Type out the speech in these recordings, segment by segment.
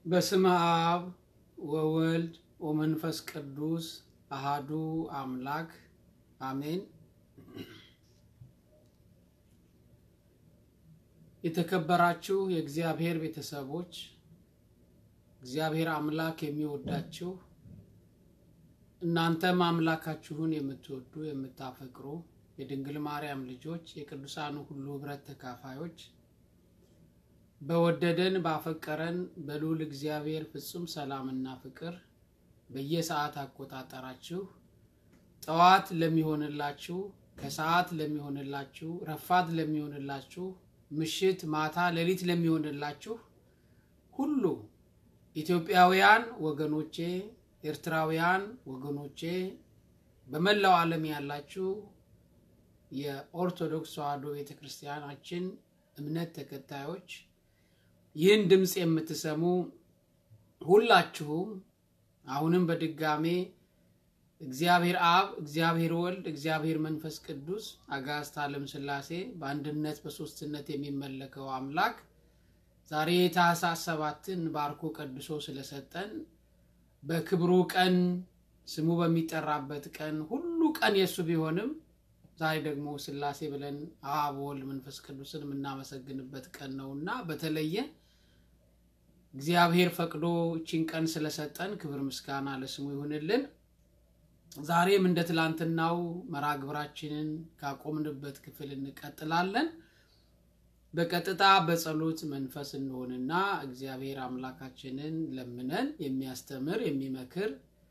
በስመ አብ ወወልድ ወመንፈስ ቅዱስ አሃዱ አምላክ አሜን። የተከበራችሁ የእግዚአብሔር ቤተሰቦች እግዚአብሔር አምላክ የሚወዳችሁ እናንተም አምላካችሁን የምትወዱ የምታፈቅሩ የድንግል ማርያም ልጆች የቅዱሳኑ ሁሉ ኅብረት ተካፋዮች በወደደን ባፈቀረን በልዑል እግዚአብሔር ፍጹም ሰላምና ፍቅር በየሰዓት አቆጣጠራችሁ ጠዋት ለሚሆንላችሁ፣ ከሰዓት ለሚሆንላችሁ፣ ረፋድ ለሚሆንላችሁ፣ ምሽት፣ ማታ፣ ሌሊት ለሚሆንላችሁ ሁሉ ኢትዮጵያውያን ወገኖቼ፣ ኤርትራውያን ወገኖቼ፣ በመላው ዓለም ያላችሁ የኦርቶዶክስ ተዋሕዶ ቤተ ክርስቲያናችን እምነት ተከታዮች ይህን ድምፅ የምትሰሙ ሁላችሁም አሁንም በድጋሜ እግዚአብሔር አብ፣ እግዚአብሔር ወልድ፣ እግዚአብሔር መንፈስ ቅዱስ አጋዕዝተ ዓለም ሥላሴ በአንድነት በሦስትነት የሚመለከው አምላክ ዛሬ ታኅሳስ ሰባትን ባርኮ ቀድሶ ስለሰጠን በክብሩ ቀን ስሙ በሚጠራበት ቀን ሁሉ ቀን የእሱ ቢሆንም ዛሬ ደግሞ ሥላሴ ብለን አብ ወልድ መንፈስ ቅዱስን የምናመሰግንበት ቀን ነውና በተለየ እግዚአብሔር ፈቅዶ እቺን ቀን ስለሰጠን ክብር ምስጋና ለስሙ ይሁንልን። ዛሬም እንደ ትላንትናው መርሐ ግብራችንን ካቆምንበት ክፍል እንቀጥላለን። በቀጥታ በጸሎት መንፈስ እንሆንና እግዚአብሔር አምላካችንን ለምነን የሚያስተምር የሚመክር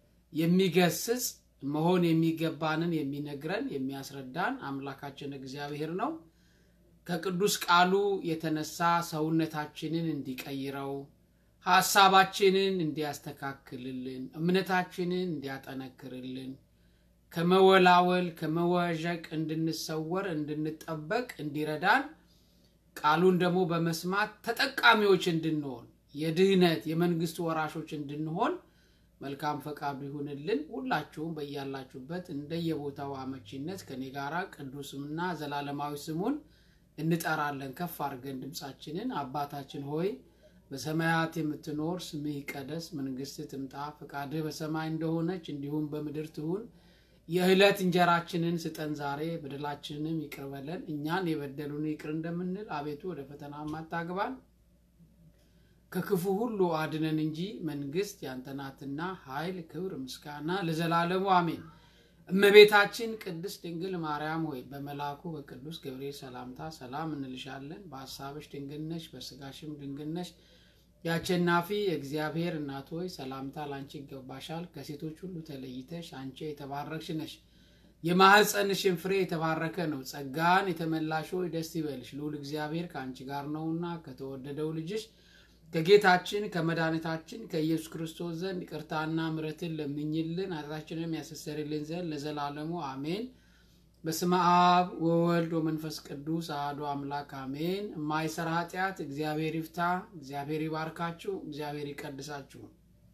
የሚገስጽ መሆን የሚገባንን የሚነግረን የሚያስረዳን አምላካችን እግዚአብሔር ነው። ከቅዱስ ቃሉ የተነሳ ሰውነታችንን እንዲቀይረው ሀሳባችንን እንዲያስተካክልልን እምነታችንን እንዲያጠነክርልን ከመወላወል ከመወዠቅ እንድንሰወር እንድንጠበቅ እንዲረዳን ቃሉን ደግሞ በመስማት ተጠቃሚዎች እንድንሆን የድህነት የመንግስት ወራሾች እንድንሆን መልካም ፈቃዱ ይሁንልን። ሁላችሁም በያላችሁበት እንደየቦታው አመቺነት ከኔ ጋራ ቅዱስምና ዘላለማዊ ስሙን እንጠራለን። ከፍ አድርገን ድምፃችንን አባታችን ሆይ በሰማያት የምትኖር ስምህ ይቀደስ፣ መንግስትህ ትምጣ፣ ፈቃድህ በሰማይ እንደሆነች እንዲሁም በምድር ትሁን። የዕለት እንጀራችንን ስጠን ዛሬ፣ በደላችንንም ይቅር በለን እኛን የበደሉን ይቅር እንደምንል፣ አቤቱ ወደ ፈተና አታግባን ከክፉ ሁሉ አድነን እንጂ መንግስት ያንተ ናትና ኃይል፣ ክብር፣ ምስጋና ለዘላለሙ አሜን። እመቤታችን ቅድስት ድንግል ማርያም ሆይ በመልአኩ በቅዱስ ገብርኤል ሰላምታ ሰላም እንልሻለን። በሀሳብሽ ድንግል ነሽ፣ በስጋሽም ድንግል ነሽ። የአሸናፊ የእግዚአብሔር እናት ሆይ ሰላምታ ላንቺ ይገባሻል። ከሴቶች ሁሉ ተለይተሽ አንቺ የተባረክሽ ነሽ። የማኅፀንሽን ፍሬ የተባረከ ነው። ጸጋን የተመላሽ ሆይ ደስ ይበልሽ፣ ልዑል እግዚአብሔር ከአንቺ ጋር ነውና ከተወደደው ልጅሽ ከጌታችን ከመድኃኒታችን ከኢየሱስ ክርስቶስ ዘንድ ይቅርታና ምሕረትን ለምኝልን ኃጢአታችንም ያስተሰርይልን ዘንድ ለዘላለሙ አሜን። በስመ አብ ወወልድ ወመንፈስ ቅዱስ አሐዱ አምላክ አሜን። የማይሰራ ኃጢአት እግዚአብሔር ይፍታ። እግዚአብሔር ይባርካችሁ። እግዚአብሔር ይቀድሳችሁ።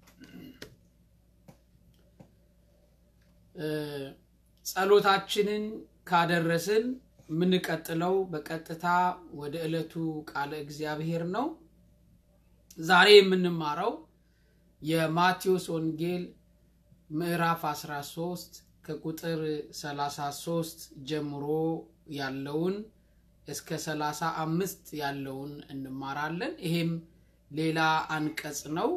ጸሎታችንን ካደረስን የምንቀጥለው በቀጥታ ወደ ዕለቱ ቃለ እግዚአብሔር ነው። ዛሬ የምንማረው የማቴዎስ ወንጌል ምዕራፍ 13 ከቁጥር 33 ጀምሮ ያለውን እስከ 35 ያለውን እንማራለን። ይሄም ሌላ አንቀጽ ነው።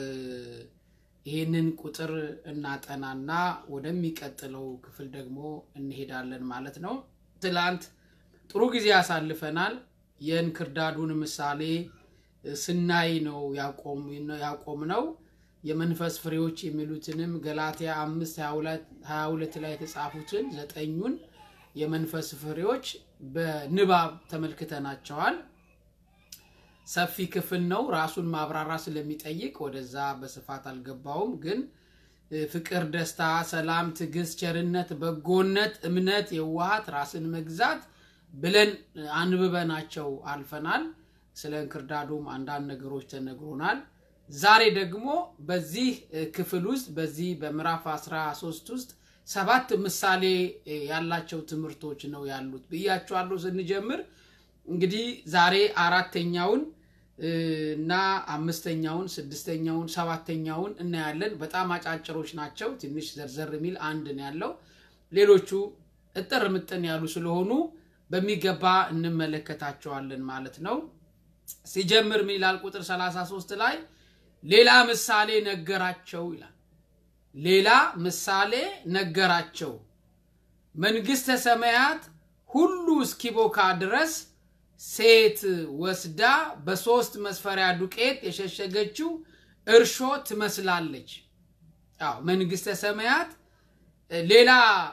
ይህንን ቁጥር እናጠናና ወደሚቀጥለው ክፍል ደግሞ እንሄዳለን ማለት ነው። ትላንት ጥሩ ጊዜ ያሳልፈናል። የእንክርዳዱን ምሳሌ ስናይ ነው ያቆም ነው። የመንፈስ ፍሬዎች የሚሉትንም ገላትያ አምስት ሀያ ሁለት ላይ የተጻፉትን ዘጠኙን የመንፈስ ፍሬዎች በንባብ ተመልክተናቸዋል። ሰፊ ክፍል ነው። ራሱን ማብራራ ስለሚጠይቅ ወደዛ በስፋት አልገባውም። ግን ፍቅር፣ ደስታ፣ ሰላም፣ ትዕግስት፣ ቸርነት፣ በጎነት፣ እምነት፣ የዋሃት፣ ራስን መግዛት ብለን አንብበናቸው አልፈናል። ስለ እንክርዳዱም አንዳንድ ነገሮች ተነግሮናል። ዛሬ ደግሞ በዚህ ክፍል ውስጥ በዚህ በምዕራፍ 13 ውስጥ ሰባት ምሳሌ ያላቸው ትምህርቶች ነው ያሉት ብያቸዋለሁ። ስንጀምር እንግዲህ ዛሬ አራተኛውን እና አምስተኛውን፣ ስድስተኛውን፣ ሰባተኛውን እናያለን። በጣም አጫጭሮች ናቸው። ትንሽ ዘርዘር የሚል አንድ ነው ያለው። ሌሎቹ እጥር ምጥን ያሉ ስለሆኑ በሚገባ እንመለከታቸዋለን ማለት ነው። ሲጀምር ምን ይላል? ቁጥር 33 ላይ ሌላ ምሳሌ ነገራቸው ይላል። ሌላ ምሳሌ ነገራቸው መንግሥተ ሰማያት ሁሉ እስኪቦካ ድረስ ሴት ወስዳ በሶስት መስፈሪያ ዱቄት የሸሸገችው እርሾ ትመስላለች። አዎ መንግሥተ ሰማያት ሌላ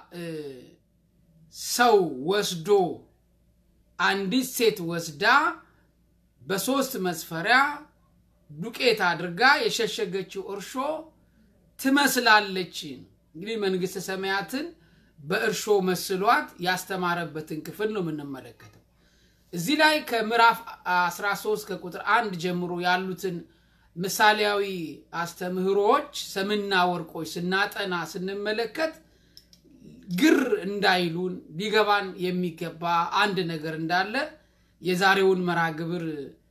ሰው ወስዶ አንዲት ሴት ወስዳ በሶስት መስፈሪያ ዱቄት አድርጋ የሸሸገችው እርሾ ትመስላለች። እንግዲህ መንግሥተ ሰማያትን በእርሾ መስሏት ያስተማረበትን ክፍል ነው የምንመለከተው። እዚህ ላይ ከምዕራፍ 13 ከቁጥር አንድ ጀምሮ ያሉትን ምሳሌያዊ አስተምህሮዎች ሰምና ወርቆች ስናጠና ስንመለከት ግር እንዳይሉን ሊገባን የሚገባ አንድ ነገር እንዳለ የዛሬውን መርሃ ግብር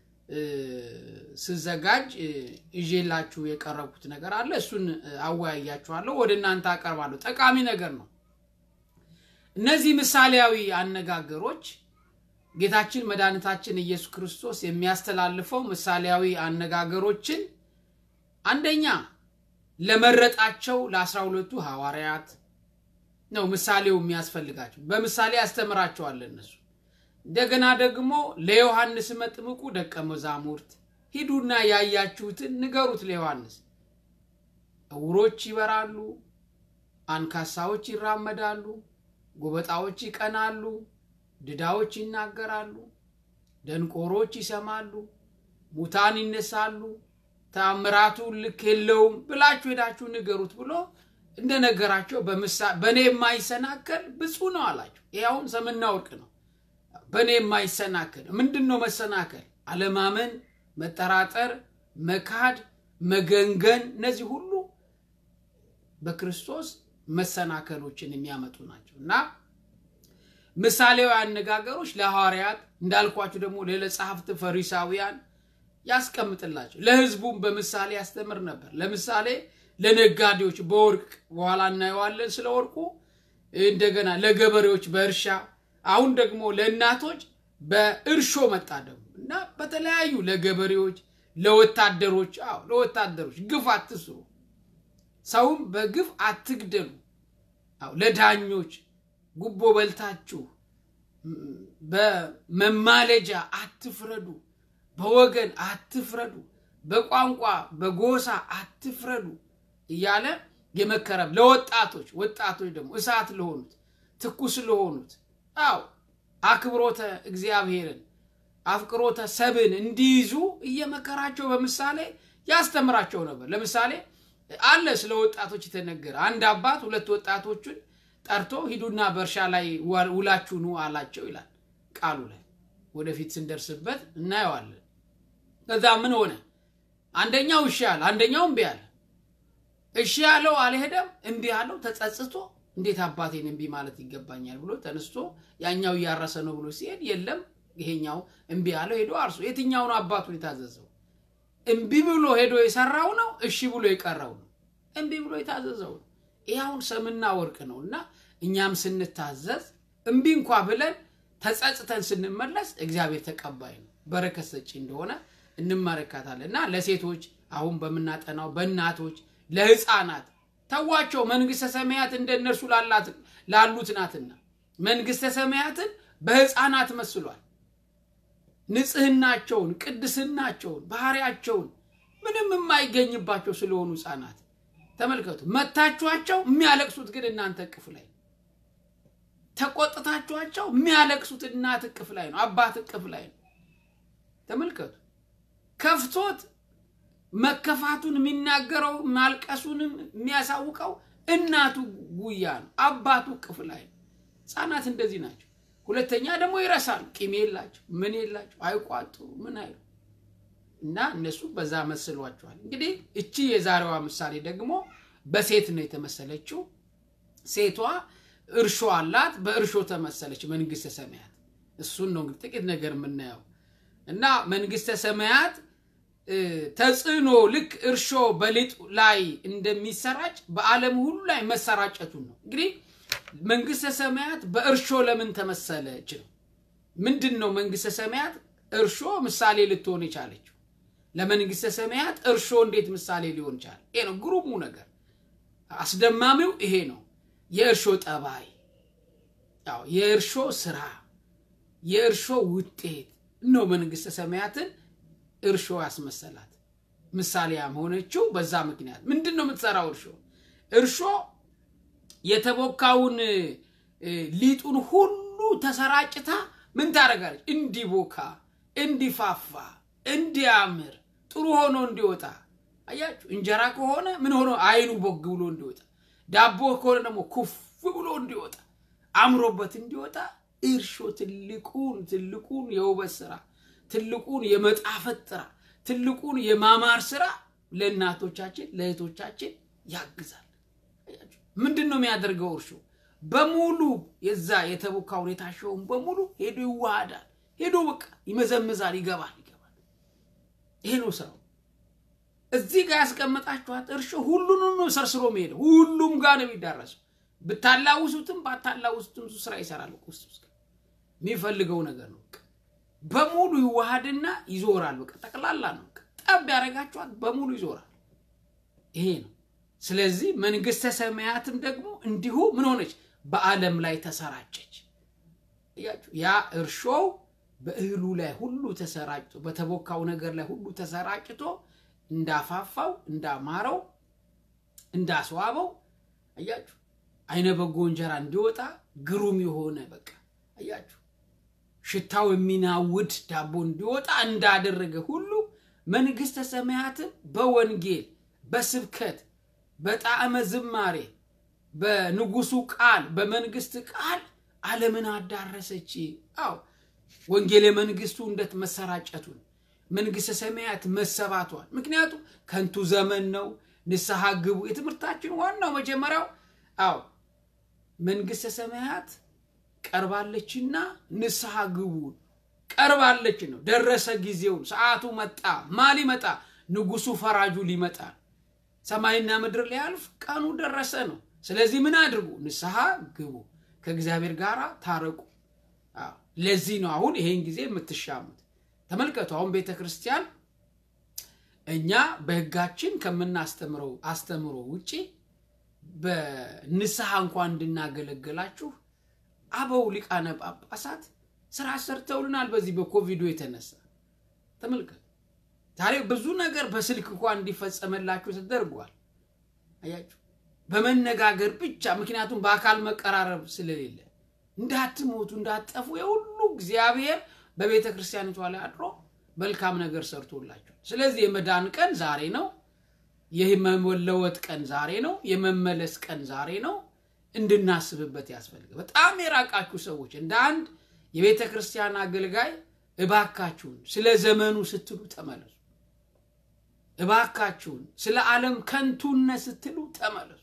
ስዘጋጅ ይዤላችሁ የቀረብኩት ነገር አለ። እሱን አወያያችኋለሁ፣ ወደ እናንተ አቀርባለሁ። ጠቃሚ ነገር ነው። እነዚህ ምሳሌያዊ አነጋገሮች ጌታችን መድኃኒታችን ኢየሱስ ክርስቶስ የሚያስተላልፈው ምሳሌያዊ አነጋገሮችን አንደኛ ለመረጣቸው ለአስራ ሁለቱ ሐዋርያት ነው ምሳሌው የሚያስፈልጋቸው። በምሳሌ ያስተምራቸዋል እነሱ እንደገና ደግሞ ለዮሐንስ መጥምቁ ደቀ መዛሙርት ሂዱና ያያችሁትን ንገሩት ለዮሐንስ። እውሮች ይበራሉ፣ አንካሳዎች ይራመዳሉ፣ ጎበጣዎች ይቀናሉ፣ ድዳዎች ይናገራሉ፣ ደንቆሮች ይሰማሉ፣ ሙታን ይነሳሉ፣ ተአምራቱ ልክ የለውም ብላችሁ ሄዳችሁ ንገሩት ብሎ እንደነገራቸው በእኔ የማይሰናከል ብፁዕ ነው አላቸው። ይህ አሁን ሰምና ወርቅ ነው። በእኔ የማይሰናከል ምንድን ነው መሰናከል? አለማመን፣ መጠራጠር፣ መካድ፣ መገንገን፣ እነዚህ ሁሉ በክርስቶስ መሰናከሎችን የሚያመጡ ናቸው እና ምሳሌያዊ አነጋገሮች ለሐዋርያት እንዳልኳችሁ ደግሞ ለጸሐፍት ፈሪሳውያን ያስቀምጥላቸው ለሕዝቡም በምሳሌ ያስተምር ነበር። ለምሳሌ ለነጋዴዎች በወርቅ በኋላ እናየዋለን ስለ ወርቁ። እንደገና ለገበሬዎች በእርሻ አሁን ደግሞ ለእናቶች በእርሾ መጣ ደግሞ እና በተለያዩ ለገበሬዎች፣ ለወታደሮች አዎ ለወታደሮች ግፍ አትስሩ፣ ሰውም በግፍ አትግደሉ፣ አዎ ለዳኞች ጉቦ በልታችሁ በመማለጃ አትፍረዱ፣ በወገን አትፍረዱ፣ በቋንቋ በጎሳ አትፍረዱ እያለ የመከረም ለወጣቶች ወጣቶች ደግሞ እሳት ለሆኑት ትኩስ ለሆኑት አው አክብሮተ እግዚአብሔርን አፍቅሮተ ሰብን እንዲይዙ እየመከራቸው በምሳሌ ያስተምራቸው ነበር። ለምሳሌ አለ ስለ ወጣቶች የተነገረ አንድ አባት ሁለት ወጣቶቹን ጠርቶ ሂዱና በእርሻ ላይ ውላችሁ ኑ አላቸው ይላል ቃሉ ላይ። ወደፊት ስንደርስበት እናየዋለን። ከዛ ምን ሆነ? አንደኛው እሺ አለ፣ አንደኛው እምቢ አለ። እሺ ያለው አልሄደም፣ እምቢ ያለው ተጸጽቶ እንዴት አባቴን እምቢ ማለት ይገባኛል ብሎ ተነስቶ ያኛው እያረሰ ነው ብሎ ሲሄድ የለም ይሄኛው እምቢ ያለው ሄዶ አርሶ የትኛው ነው አባቱን የታዘዘው? እምቢ ብሎ ሄዶ የሰራው ነው እሺ ብሎ የቀረው ነው? እምቢ ብሎ የታዘዘው ነው። ይህ አሁን ሰምና ወርቅ ነው እና እኛም ስንታዘዝ እምቢ እንኳ ብለን ተጸጽተን ስንመለስ እግዚአብሔር ተቀባይ ነው፣ በረከት ሰጪ እንደሆነ እንመለከታለን። እና ለሴቶች አሁን በምናጠናው በእናቶች ለሕፃናት ተዋቸው መንግስተ ሰማያት እንደ እነርሱ ላሉት ናትና መንግስተ ሰማያትን በሕፃናት መስሏል። ንጽህናቸውን፣ ቅድስናቸውን፣ ባህሪያቸውን ምንም የማይገኝባቸው ስለሆኑ ሕፃናት ተመልከቱ። መታችኋቸው የሚያለቅሱት ግን እናንተ እቅፍ ላይ ነው። ተቆጥታችኋቸው የሚያለቅሱት እናት እቅፍ ላይ ነው፣ አባት እቅፍ ላይ ነው። ተመልከቱ። ከፍቶት መከፋቱን የሚናገረው ማልቀሱንም የሚያሳውቀው እናቱ ጉያ ነው፣ አባቱ እቅፍ ላይ ነው። ህፃናት እንደዚህ ናቸው። ሁለተኛ ደግሞ ይረሳሉ። ቂም የላቸው ምን የላቸው አይቋጡ ምን አይሉ እና እነሱ በዛ መስሏቸዋል። እንግዲህ እቺ የዛሬዋ ምሳሌ ደግሞ በሴት ነው የተመሰለችው። ሴቷ እርሾ አላት፣ በእርሾ ተመሰለች መንግስተ ሰማያት። እሱን ነው እንግዲህ ጥቂት ነገር የምናየው። እና መንግስተ ሰማያት ተጽዕኖ ልክ እርሾ በሊጡ ላይ እንደሚሰራጭ በዓለም ሁሉ ላይ መሰራጨቱን ነው። እንግዲህ መንግስተ ሰማያት በእርሾ ለምን ተመሰለች ነው። ምንድን ነው መንግስተ ሰማያት እርሾ ምሳሌ ልትሆን የቻለችው? ለመንግስተ ሰማያት እርሾ እንዴት ምሳሌ ሊሆን ቻለ? ይሄ ነው ግሩሙ ነገር። አስደማሚው ይሄ ነው። የእርሾ ጠባይ፣ ያው የእርሾ ስራ፣ የእርሾ ውጤት ነው መንግስተ ሰማያትን እርሾ ያስመሰላት። ምሳሌያም ሆነችው በዛ ምክንያት። ምንድን ነው የምትሰራው እርሾ? እርሾ የተቦካውን ሊጡን ሁሉ ተሰራጭታ ምን ታደርጋለች? እንዲቦካ፣ እንዲፋፋ፣ እንዲያምር፣ ጥሩ ሆኖ እንዲወጣ። አያችሁ፣ እንጀራ ከሆነ ምን ሆኖ አይኑ ቦግ ብሎ እንዲወጣ፣ ዳቦ ከሆነ ደግሞ ኩፍ ብሎ እንዲወጣ፣ አምሮበት እንዲወጣ እርሾ ትልቁን ትልቁን የውበት ስራ ትልቁን የመጣፈጥ ስራ ትልቁን የማማር ስራ ለእናቶቻችን ለእህቶቻችን ያግዛል። ምንድን ነው የሚያደርገው? እርሾ በሙሉ የዛ የተቦካውን የታሸውን በሙሉ ሄዶ ይዋሃዳል። ሄዶ በቃ ይመዘምዛል፣ ይገባል ይገባል። ይሄ ነው ስራው። እዚህ ጋር ያስቀመጣችኋት እርሾ ሁሉንም ነው ሰርስሮ መሄደ ሁሉም ጋር ነው የሚዳረሰው። ብታላውሱትም ባታላውሱትም ስራ ይሰራል። ውስጥ ውስጥ የሚፈልገው ነገር ነው። በሙሉ ይዋሃድና ይዞራል። በቃ ጠቅላላ ነው። ጠብ ያደረጋችኋት በሙሉ ይዞራል። ይሄ ነው። ስለዚህ መንግስተ ሰማያትም ደግሞ እንዲሁ ምን ሆነች? በዓለም ላይ ተሰራጨች። ያ እርሾው በእህሉ ላይ ሁሉ ተሰራጭቶ በተቦካው ነገር ላይ ሁሉ ተሰራጭቶ እንዳፋፋው፣ እንዳማረው፣ እንዳስዋበው አያችሁ። አይነ በጎ እንጀራ እንዲወጣ ግሩም የሆነ በቃ አያችሁ ሽታው የሚናውድ ዳቦ እንዲወጣ እንዳደረገ ሁሉ መንግስተ ሰማያትም በወንጌል በስብከት በጣዕመ ዝማሬ በንጉሱ ቃል በመንግስት ቃል ዓለምን አዳረሰች። አዎ ወንጌል የመንግስቱ እንደት መሰራጨቱን መንግስተ ሰማያት መሰባቷል። ምክንያቱም ከንቱ ዘመን ነው። ንስሐ ግቡ። የትምህርታችን ዋናው መጀመሪያው አዎ መንግስተ ሰማያት ቀርባለችና ንስሐ ግቡ። ቀርባለች ነው። ደረሰ ጊዜውን፣ ሰዓቱ መጣ። ማ ሊመጣ? ንጉሱ ፈራጁ ሊመጣ ሰማይና ምድር ሊያልፍ ቀኑ ደረሰ ነው። ስለዚህ ምን አድርጉ? ንስሐ ግቡ፣ ከእግዚአብሔር ጋር ታረቁ። ለዚህ ነው አሁን ይሄን ጊዜ የምትሻሙት። ተመልከቱ። አሁን ቤተ ክርስቲያን እኛ በህጋችን ከምናስተምረው አስተምሮ ውጪ በንስሐ እንኳን እንድናገለግላችሁ አበው ሊቃነ ጳጳሳት ስራ ሰርተውልናል። በዚህ በኮቪዱ የተነሳ ተመልከቱ። ዛሬ ብዙ ነገር በስልክ እንኳን እንዲፈጸመላችሁ ተደርጓል። አያችሁ፣ በመነጋገር ብቻ ምክንያቱም በአካል መቀራረብ ስለሌለ እንዳትሞቱ እንዳትጠፉ የሁሉ እግዚአብሔር በቤተ ክርስቲያኒቷ ላይ አድሮ መልካም ነገር ሰርቶላቸው። ስለዚህ የመዳን ቀን ዛሬ ነው። የመለወጥ ቀን ዛሬ ነው። የመመለስ ቀን ዛሬ ነው። እንድናስብበት ያስፈልጋል። በጣም የራቃችሁ ሰዎች እንደ አንድ የቤተ ክርስቲያን አገልጋይ እባካችሁን ስለ ዘመኑ ስትሉ ተመለሱ። እባካችሁን ስለ ዓለም ከንቱነት ስትሉ ተመለሱ።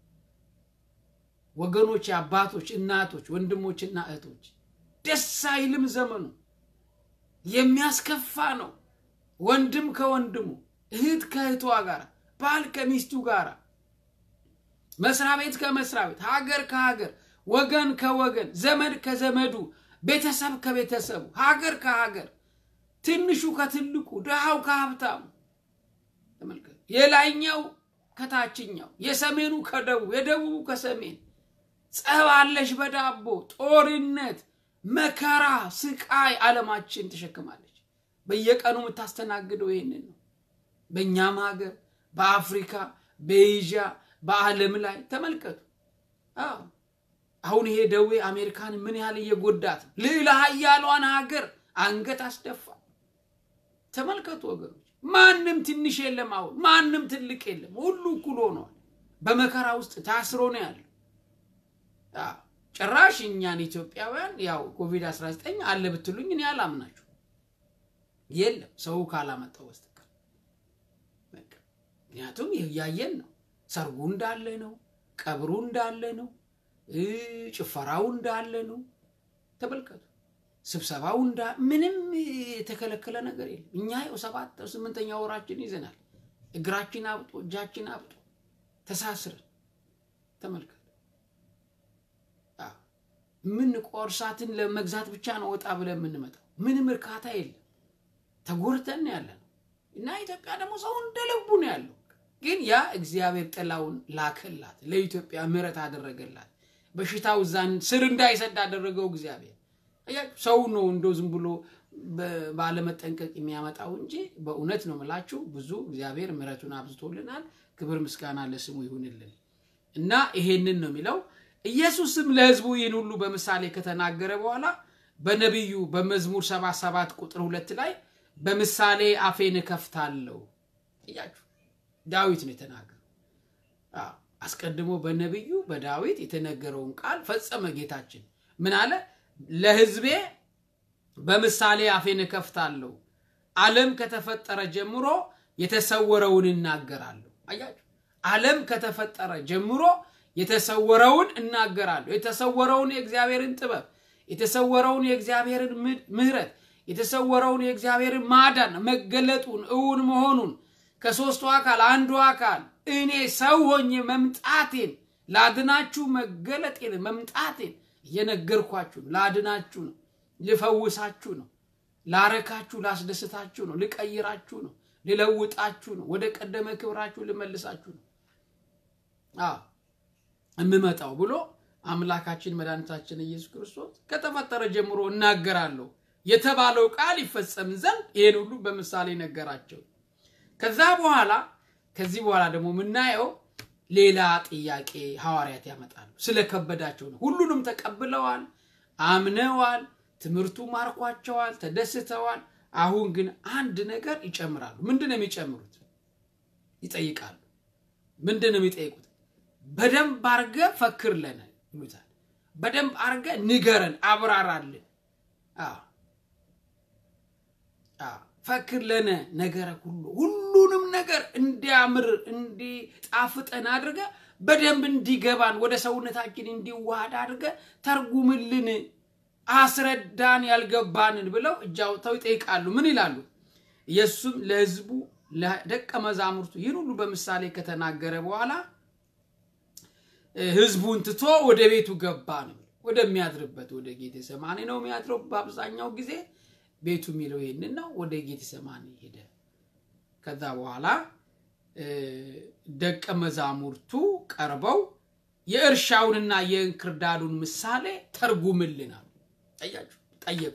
ወገኖች፣ አባቶች፣ እናቶች፣ ወንድሞችና እህቶች ደስ አይልም ዘመኑ። የሚያስከፋ ነው። ወንድም ከወንድሙ እህት ከእህቷ ጋር፣ ባል ከሚስቱ ጋር፣ መስሪያ ቤት ከመስሪያ ቤት፣ ሀገር ከሀገር፣ ወገን ከወገን፣ ዘመድ ከዘመዱ፣ ቤተሰብ ከቤተሰቡ፣ ሀገር ከሀገር፣ ትንሹ ከትልቁ፣ ድሃው ከሀብታሙ ተመልከቱ። የላይኛው ከታችኛው፣ የሰሜኑ ከደቡብ፣ የደቡቡ ከሰሜን ጸብ አለሽ በዳቦ ጦርነት፣ መከራ፣ ስቃይ ዓለማችን ተሸክማለች። በየቀኑ የምታስተናግደው ይህንን ነው። በእኛም ሀገር፣ በአፍሪካ፣ በኤዥያ፣ በዓለም ላይ ተመልከቱ። አዎ አሁን ይሄ ደዌ አሜሪካን ምን ያህል እየጎዳት ልዕለ ኃያሏን ሀገር አንገት አስደፋ። ተመልከቱ ወገኖች፣ ማንም ትንሽ የለም። አሁን ማንም ትልቅ የለም። ሁሉ እኩል ሆነዋል። በመከራ ውስጥ ታስሮ ነው ያለው። ጭራሽ እኛን ኢትዮጵያውያን ያው ኮቪድ 19 አለ ብትሉኝ እኔ አላምናችሁ። የለም ሰው ካላመጣው በስተቀር ምክንያቱም እያየን ነው። ሰርጉ እንዳለ ነው፣ ቀብሩ እንዳለ ነው፣ ጭፈራው እንዳለ ነው። ተመልከቱ። ስብሰባው እንዳ ምንም የተከለከለ ነገር የለም። እኛ ይኸው ሰባት ስምንተኛ ወራችን ይዘናል። እግራችን አብጦ እጃችን አብጦ ተሳስረን ተመልከት። ምን ቆርሳትን ለመግዛት ብቻ ነው ወጣ ብለን የምንመጣው። ምንም እርካታ የለም። ተጎድተን ያለ ነው እና ኢትዮጵያ ደግሞ ሰው እንደ ልቡ ነው ያለው። ግን ያ እግዚአብሔር ጥላውን ላከላት፣ ለኢትዮጵያ ምሕረት አደረገላት። በሽታው እዛን ስር እንዳይሰድ አደረገው እግዚአብሔር። ሰው ነው እንደው ዝም ብሎ ባለመጠንቀቅ የሚያመጣው እንጂ በእውነት ነው የምላችሁ ብዙ እግዚአብሔር ምሕረቱን አብዝቶልናል። ክብር ምስጋና ለስሙ ይሁንልን እና ይሄንን ነው የሚለው ኢየሱስም ለሕዝቡ ይህን ሁሉ በምሳሌ ከተናገረ በኋላ በነቢዩ በመዝሙር ሰባ ሰባት ቁጥር ሁለት ላይ በምሳሌ አፌን እከፍታለሁ እያችሁ ዳዊት ነው የተናገረው። አስቀድሞ በነቢዩ በዳዊት የተነገረውን ቃል ፈጸመ ጌታችን። ምን አለ? ለሕዝቤ በምሳሌ አፌን እከፍታለሁ፣ ዓለም ከተፈጠረ ጀምሮ የተሰወረውን እናገራለሁ። አያችሁ፣ ዓለም ከተፈጠረ ጀምሮ የተሰወረውን እናገራለሁ። የተሰወረውን የእግዚአብሔርን ጥበብ፣ የተሰወረውን የእግዚአብሔርን ምሕረት፣ የተሰወረውን የእግዚአብሔርን ማዳን መገለጡን፣ እውን መሆኑን ከሦስቱ አካል አንዱ አካል እኔ ሰው ሆኜ መምጣቴን ላድናችሁ መገለጤን መምጣቴን እየነገርኳችሁ ነው። ላድናችሁ ነው፣ ልፈውሳችሁ ነው፣ ላረካችሁ፣ ላስደስታችሁ ነው፣ ልቀይራችሁ ነው፣ ልለውጣችሁ ነው፣ ወደ ቀደመ ክብራችሁ ልመልሳችሁ ነው የምመጣው ብሎ አምላካችን መድኃኒታችን ኢየሱስ ክርስቶስ ከተፈጠረ ጀምሮ እናገራለሁ የተባለው ቃል ይፈጸም ዘንድ ይህን ሁሉ በምሳሌ ነገራቸው። ከዛ በኋላ ከዚህ በኋላ ደግሞ የምናየው ሌላ ጥያቄ ሐዋርያት ያመጣሉ። ስለከበዳቸው ነው። ሁሉንም ተቀብለዋል፣ አምነዋል፣ ትምህርቱ ማርኳቸዋል፣ ተደስተዋል። አሁን ግን አንድ ነገር ይጨምራሉ። ምንድን ነው የሚጨምሩት? ይጠይቃሉ። ምንድን ነው የሚጠይቁት? በደንብ አርገ ፈክር ለነ ይሉታል። በደንብ አርገ ንገረን፣ አብራራልን፣ ፈክር ለነ ነገረ ሁሉ ሁሉንም ነገር እንዲያምር እንዲጣፍጠን አድርገ በደንብ እንዲገባን ወደ ሰውነታችን እንዲዋሃድ አድርገ ተርጉምልን፣ አስረዳን ያልገባንን ብለው እጅ አውጥተው ይጠይቃሉ። ምን ይላሉ? ኢየሱስም ለሕዝቡ ለደቀ መዛሙርቱ ይህን ሁሉ በምሳሌ ከተናገረ በኋላ ሕዝቡን ትቶ ወደ ቤቱ ገባ ነው። ወደሚያድርበት ወደ ጌቴሰማኒ ነው የሚያድረው በአብዛኛው ጊዜ ቤቱ የሚለው ይህንን ነው። ወደ ጌቴሰማኒ ሄደ። ከዛ በኋላ ደቀ መዛሙርቱ ቀርበው የእርሻውንና የእንክርዳዱን ምሳሌ ተርጉምልን አሉ። ጠያችሁ ጠየቁ።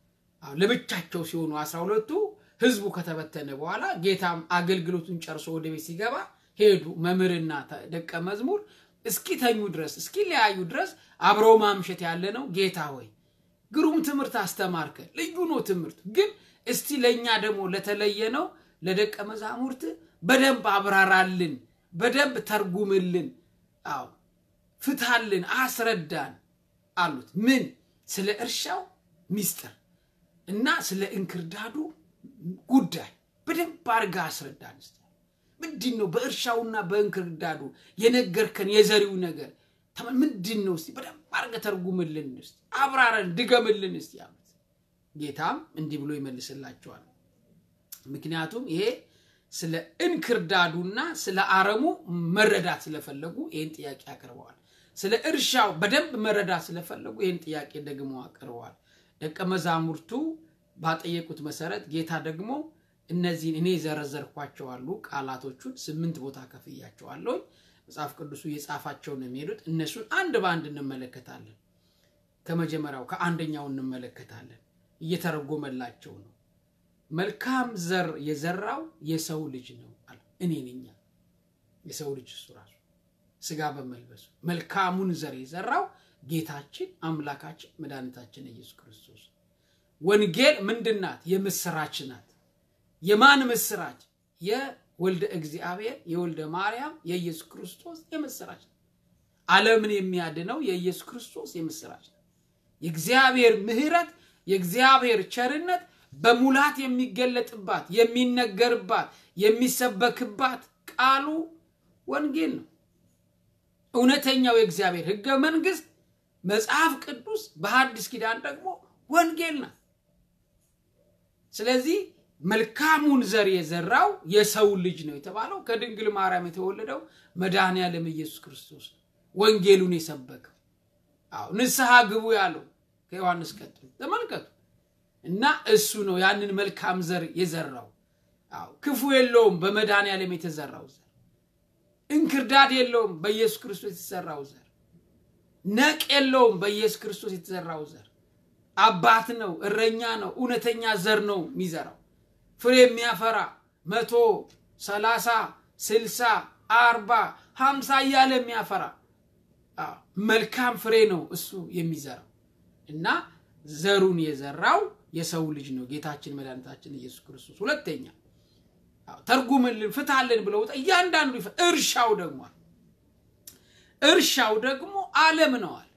ለብቻቸው ሲሆኑ አስራ ሁለቱ ህዝቡ ከተበተነ በኋላ ጌታም አገልግሎቱን ጨርሶ ወደ ቤት ሲገባ ሄዱ። መምህርና ደቀ መዝሙር እስኪተኙ ድረስ እስኪለያዩ ድረስ አብረው ማምሸት ያለ ነው። ጌታ ሆይ ግሩም ትምህርት አስተማርከ፣ ልዩ ነው ትምህርት ግን እስቲ ለእኛ ደግሞ ለተለየ ነው ለደቀ መዛሙርት በደንብ አብራራልን፣ በደንብ ተርጉምልን፣ አዎ ፍታልን፣ አስረዳን አሉት። ምን ስለ እርሻው ሚስጥር እና ስለ እንክርዳዱ ጉዳይ በደንብ አድርጋ አስረዳን። ስ ምንድን ነው በእርሻውና በእንክርዳዱ የነገርከን የዘሪው ነገር ምንድን ነው? እስቲ በደንብ አድርገህ ተርጉምልን፣ ስ አብራረን፣ ድገምልን እስቲ አሉት። ጌታም እንዲህ ብሎ ይመልስላቸዋል። ምክንያቱም ይሄ ስለ እንክርዳዱና ስለ አረሙ መረዳት ስለፈለጉ ይህን ጥያቄ አቅርበዋል። ስለ እርሻው በደንብ መረዳት ስለፈለጉ ይህን ጥያቄ ደግሞ አቅርበዋል። ደቀ መዛሙርቱ ባጠየቁት መሰረት ጌታ ደግሞ እነዚህን እኔ የዘረዘርኳቸው አሉ ቃላቶቹን ስምንት ቦታ ከፍያቸዋለሁ። መጽሐፍ ቅዱሱ የጻፋቸው ነው የሚሄዱት። እነሱን አንድ በአንድ እንመለከታለን። ከመጀመሪያው ከአንደኛው እንመለከታለን። እየተረጎመላቸው ነው። መልካም ዘር የዘራው የሰው ልጅ ነው አለ። እኔ ነኝ የሰው ልጅ እሱ ራሱ ስጋ በመልበሱ መልካሙን ዘር የዘራው ጌታችን አምላካችን መድኃኒታችን ኢየሱስ ክርስቶስ። ወንጌል ምንድን ናት? የምስራች ናት። የማን ምስራች? የወልደ እግዚአብሔር የወልደ ማርያም የኢየሱስ ክርስቶስ የምስራች ናት። ዓለምን የሚያድነው የኢየሱስ ክርስቶስ የምስራች ናት። የእግዚአብሔር ምሕረት የእግዚአብሔር ቸርነት በሙላት የሚገለጥባት የሚነገርባት የሚሰበክባት ቃሉ ወንጌል ነው። እውነተኛው የእግዚአብሔር ሕገ መንግስት መጽሐፍ ቅዱስ በሐዲስ ኪዳን ደግሞ ወንጌል ናት። ስለዚህ መልካሙን ዘር የዘራው የሰው ልጅ ነው የተባለው ከድንግል ማርያም የተወለደው መድኃኔ ዓለም ኢየሱስ ክርስቶስ ነው። ወንጌሉን የሰበከው አዎ ንስሐ ግቡ ያለው ከዮሐንስ ቀጥሎ ተመልከቱ። እና እሱ ነው ያንን መልካም ዘር የዘራው። አዎ ክፉ የለውም በመድኃኔ ዓለም የተዘራው ዘር፣ እንክርዳድ የለውም በኢየሱስ ክርስቶስ የተዘራው ዘር፣ ነቅ የለውም በኢየሱስ ክርስቶስ የተዘራው ዘር። አባት ነው፣ እረኛ ነው፣ እውነተኛ ዘር ነው የሚዘራው ፍሬ የሚያፈራ መቶ ሰላሳ ስልሳ አርባ ሀምሳ እያለ የሚያፈራ መልካም ፍሬ ነው እሱ የሚዘራው እና ዘሩን የዘራው የሰው ልጅ ነው ጌታችን መድኃኒታችን ኢየሱስ ክርስቶስ። ሁለተኛ ተርጉምልን፣ ፍታልን ብለው እያንዳንዱ እርሻው ደግሞ እርሻው ደግሞ ዓለም ነው አለ።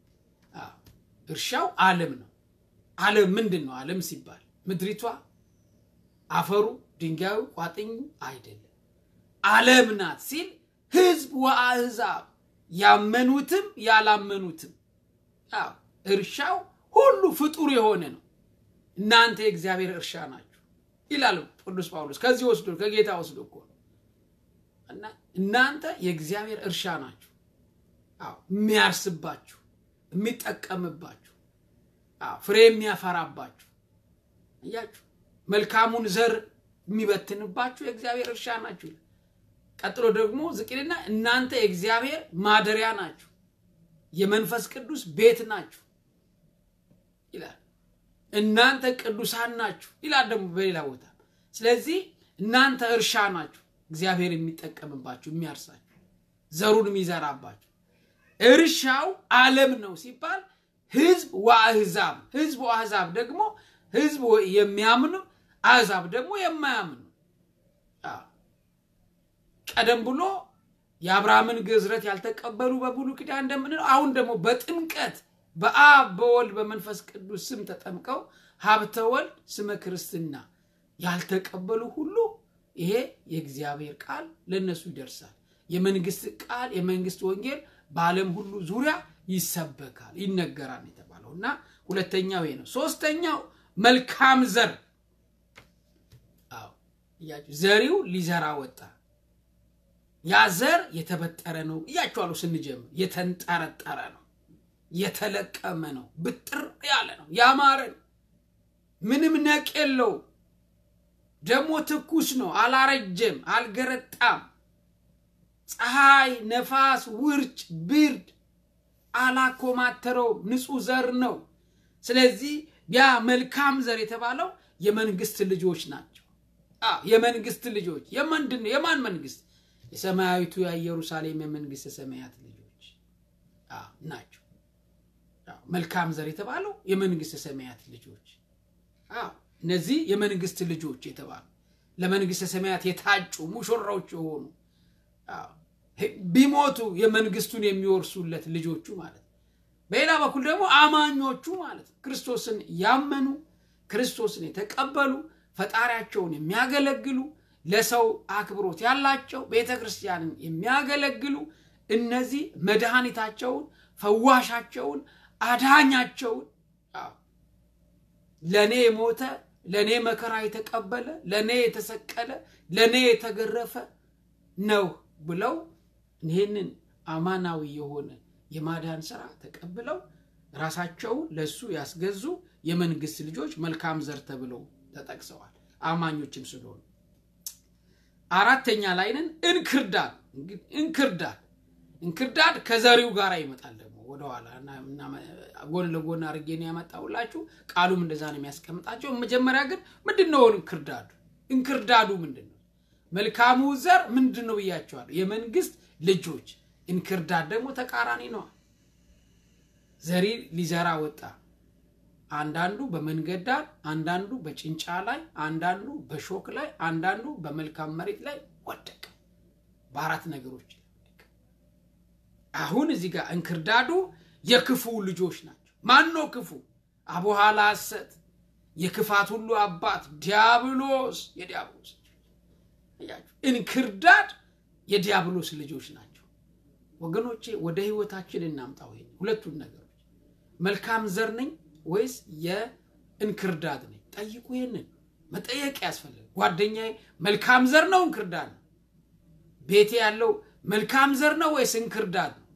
እርሻው ዓለም ነው። ዓለም ምንድን ነው? ዓለም ሲባል ምድሪቷ አፈሩ፣ ድንጋዩ፣ ቋጥኙ አይደለም። ዓለም ናት ሲል ህዝብ ወአሕዛብ ያመኑትም ያላመኑትም አዎ እርሻው ሁሉ ፍጡር የሆነ ነው። እናንተ የእግዚአብሔር እርሻ ናችሁ ይላል ቅዱስ ጳውሎስ። ከዚህ ወስዶ ከጌታ ወስዶ እኮ ነው እና እናንተ የእግዚአብሔር እርሻ ናችሁ። አዎ የሚያርስባችሁ፣ የሚጠቀምባችሁ፣ አዎ ፍሬ የሚያፈራባችሁ እያችሁ መልካሙን ዘር የሚበትንባችሁ የእግዚአብሔር እርሻ ናችሁ። ቀጥሎ ደግሞ ዝቅልና እናንተ የእግዚአብሔር ማደሪያ ናችሁ፣ የመንፈስ ቅዱስ ቤት ናችሁ ይላል። እናንተ ቅዱሳን ናችሁ ይላል ደግሞ በሌላ ቦታ። ስለዚህ እናንተ እርሻ ናችሁ፣ እግዚአብሔር የሚጠቀምባችሁ የሚያርሳችሁ፣ ዘሩን የሚዘራባችሁ። እርሻው ዓለም ነው ሲባል ህዝብ ወአሕዛብ፣ ህዝብ ወአሕዛብ ደግሞ ህዝብ የሚያምኑ አሕዛብ ደግሞ የማያምኑ ቀደም ብሎ የአብርሃምን ግዝረት ያልተቀበሉ በብሉይ ኪዳን እንደምንለው አሁን ደግሞ በጥምቀት በአብ በወልድ በመንፈስ ቅዱስ ስም ተጠምቀው ሀብተ ወልድ ስመ ክርስትና ያልተቀበሉ ሁሉ ይሄ የእግዚአብሔር ቃል ለእነሱ ይደርሳል። የመንግስት ቃል የመንግስት ወንጌል በዓለም ሁሉ ዙሪያ ይሰበካል፣ ይነገራል የተባለው እና ሁለተኛው ይሄ ነው። ሶስተኛው መልካም ዘር ዘሪው ሊዘራ ወጣ። ያ ዘር የተበጠረ ነው እያቸዋለሁ። ስንጀምር የተንጠረጠረ ነው፣ የተለቀመ ነው፣ ብጥር ያለ ነው፣ ያማረ ነው፣ ምንም ነቅ የለው። ደግሞ ትኩስ ነው፣ አላረጀም፣ አልገረጣም። ፀሐይ፣ ነፋስ፣ ውርጭ፣ ብርድ አላኮማተረውም። ንጹህ ዘር ነው። ስለዚህ ያ መልካም ዘር የተባለው የመንግስት ልጆች ናቸው። የመንግስት ልጆች የምንድን ነው? የማን መንግስት? የሰማያዊቱ የኢየሩሳሌም የመንግስት ሰማያት ልጆች ናቸው። መልካም ዘር የተባለው የመንግስት ሰማያት ልጆች እነዚህ የመንግስት ልጆች የተባሉ ለመንግስት ሰማያት የታጩ ሙሽራዎች የሆኑ ቢሞቱ የመንግስቱን የሚወርሱለት ልጆቹ ማለት ነው። በሌላ በኩል ደግሞ አማኞቹ ማለት ነው። ክርስቶስን ያመኑ ክርስቶስን የተቀበሉ ፈጣሪያቸውን የሚያገለግሉ ለሰው አክብሮት ያላቸው ቤተ ክርስቲያንን የሚያገለግሉ እነዚህ መድኃኒታቸውን፣ ፈዋሻቸውን፣ አዳኛቸውን ለእኔ የሞተ ለእኔ መከራ የተቀበለ ለእኔ የተሰቀለ ለእኔ የተገረፈ ነው ብለው ይህንን አማናዊ የሆነ የማዳን ስራ ተቀብለው ራሳቸውን ለእሱ ያስገዙ የመንግስት ልጆች መልካም ዘር ተብለው ተጠቅሰዋል። አማኞችም ስለሆኑ አራተኛ ላይ ነን። እንክርዳድ እንክርዳድ እንክርዳድ ከዘሪው ጋር ይመጣል። ደግሞ ወደኋላ ጎን ለጎን አድርጌ ነው ያመጣሁላችሁ። ቃሉም እንደዛ ነው የሚያስቀምጣቸው። መጀመሪያ ግን ምንድን ነው እንክርዳዱ? እንክርዳዱ ምንድን ነው? መልካሙ ዘር ምንድን ነው ብያቸዋለሁ። የመንግስት ልጆች። እንክርዳድ ደግሞ ተቃራኒ ነዋል። ዘሪ ሊዘራ ወጣ። አንዳንዱ በመንገድ ዳር፣ አንዳንዱ በጭንጫ ላይ፣ አንዳንዱ በሾክ ላይ፣ አንዳንዱ በመልካም መሬት ላይ ወደቀ። በአራት ነገሮች አሁን እዚህ ጋር እንክርዳዱ የክፉ ልጆች ናቸው። ማን ነው ክፉ? አቡኋላ ሐሰት፣ የክፋት ሁሉ አባት ዲያብሎስ። የዲያብሎስ እንክርዳድ የዲያብሎስ ልጆች ናቸው። ወገኖቼ ወደ ህይወታችን እናምጣው። ይሄ ሁለቱን ነገሮች መልካም ዘር ነኝ ወይስ የእንክርዳድ ነኝ? ጠይቁ። ይህንን መጠየቅ ያስፈልጋል። ጓደኛዬ መልካም ዘር ነው እንክርዳድ ነው? ቤቴ ያለው መልካም ዘር ነው ወይስ እንክርዳድ ነው?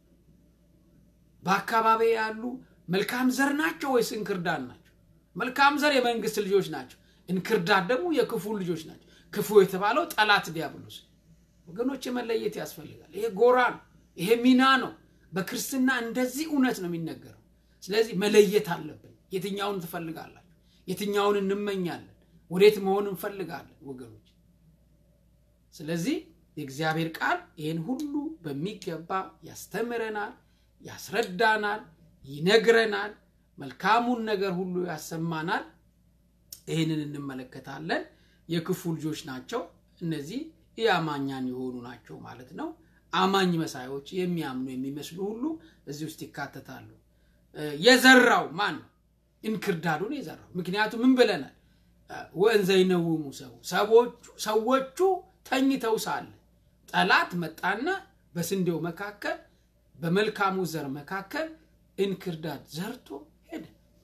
በአካባቢ ያሉ መልካም ዘር ናቸው ወይስ እንክርዳድ ናቸው? መልካም ዘር የመንግስት ልጆች ናቸው። እንክርዳድ ደግሞ የክፉ ልጆች ናቸው። ክፉ የተባለው ጠላት ዲያብሎስ። ወገኖች መለየት ያስፈልጋል። ይሄ ጎራ ነው። ይሄ ሚና ነው። በክርስትና እንደዚህ እውነት ነው የሚነገረው። ስለዚህ መለየት አለብን። የትኛውን ትፈልጋላችሁ? የትኛውን እንመኛለን? ወዴት መሆን እንፈልጋለን? ወገኖች ስለዚህ የእግዚአብሔር ቃል ይህን ሁሉ በሚገባ ያስተምረናል፣ ያስረዳናል፣ ይነግረናል፣ መልካሙን ነገር ሁሉ ያሰማናል። ይህንን እንመለከታለን። የክፉ ልጆች ናቸው እነዚህ ኢአማኛን የሆኑ ናቸው ማለት ነው። አማኝ መሳዮች የሚያምኑ የሚመስሉ ሁሉ እዚህ ውስጥ ይካተታሉ። የዘራው ማን ነው? እንክርዳዱን የዘራው። ምክንያቱም ምን ብለናል? ወእንዘ ይነውሙ ሰው ሰዎቹ ተኝተው ሳለ ጠላት መጣና በስንዴው መካከል በመልካሙ ዘር መካከል እንክርዳድ ዘርቶ ሄደ።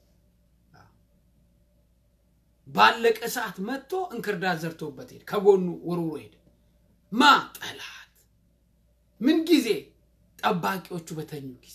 ባለቀ ሰዓት መጥቶ እንክርዳድ ዘርቶበት ሄደ። ከጎኑ ወርውሮ ሄደ። ማ ጠላት ምን ጊዜ ጠባቂዎቹ በተኙ ጊዜ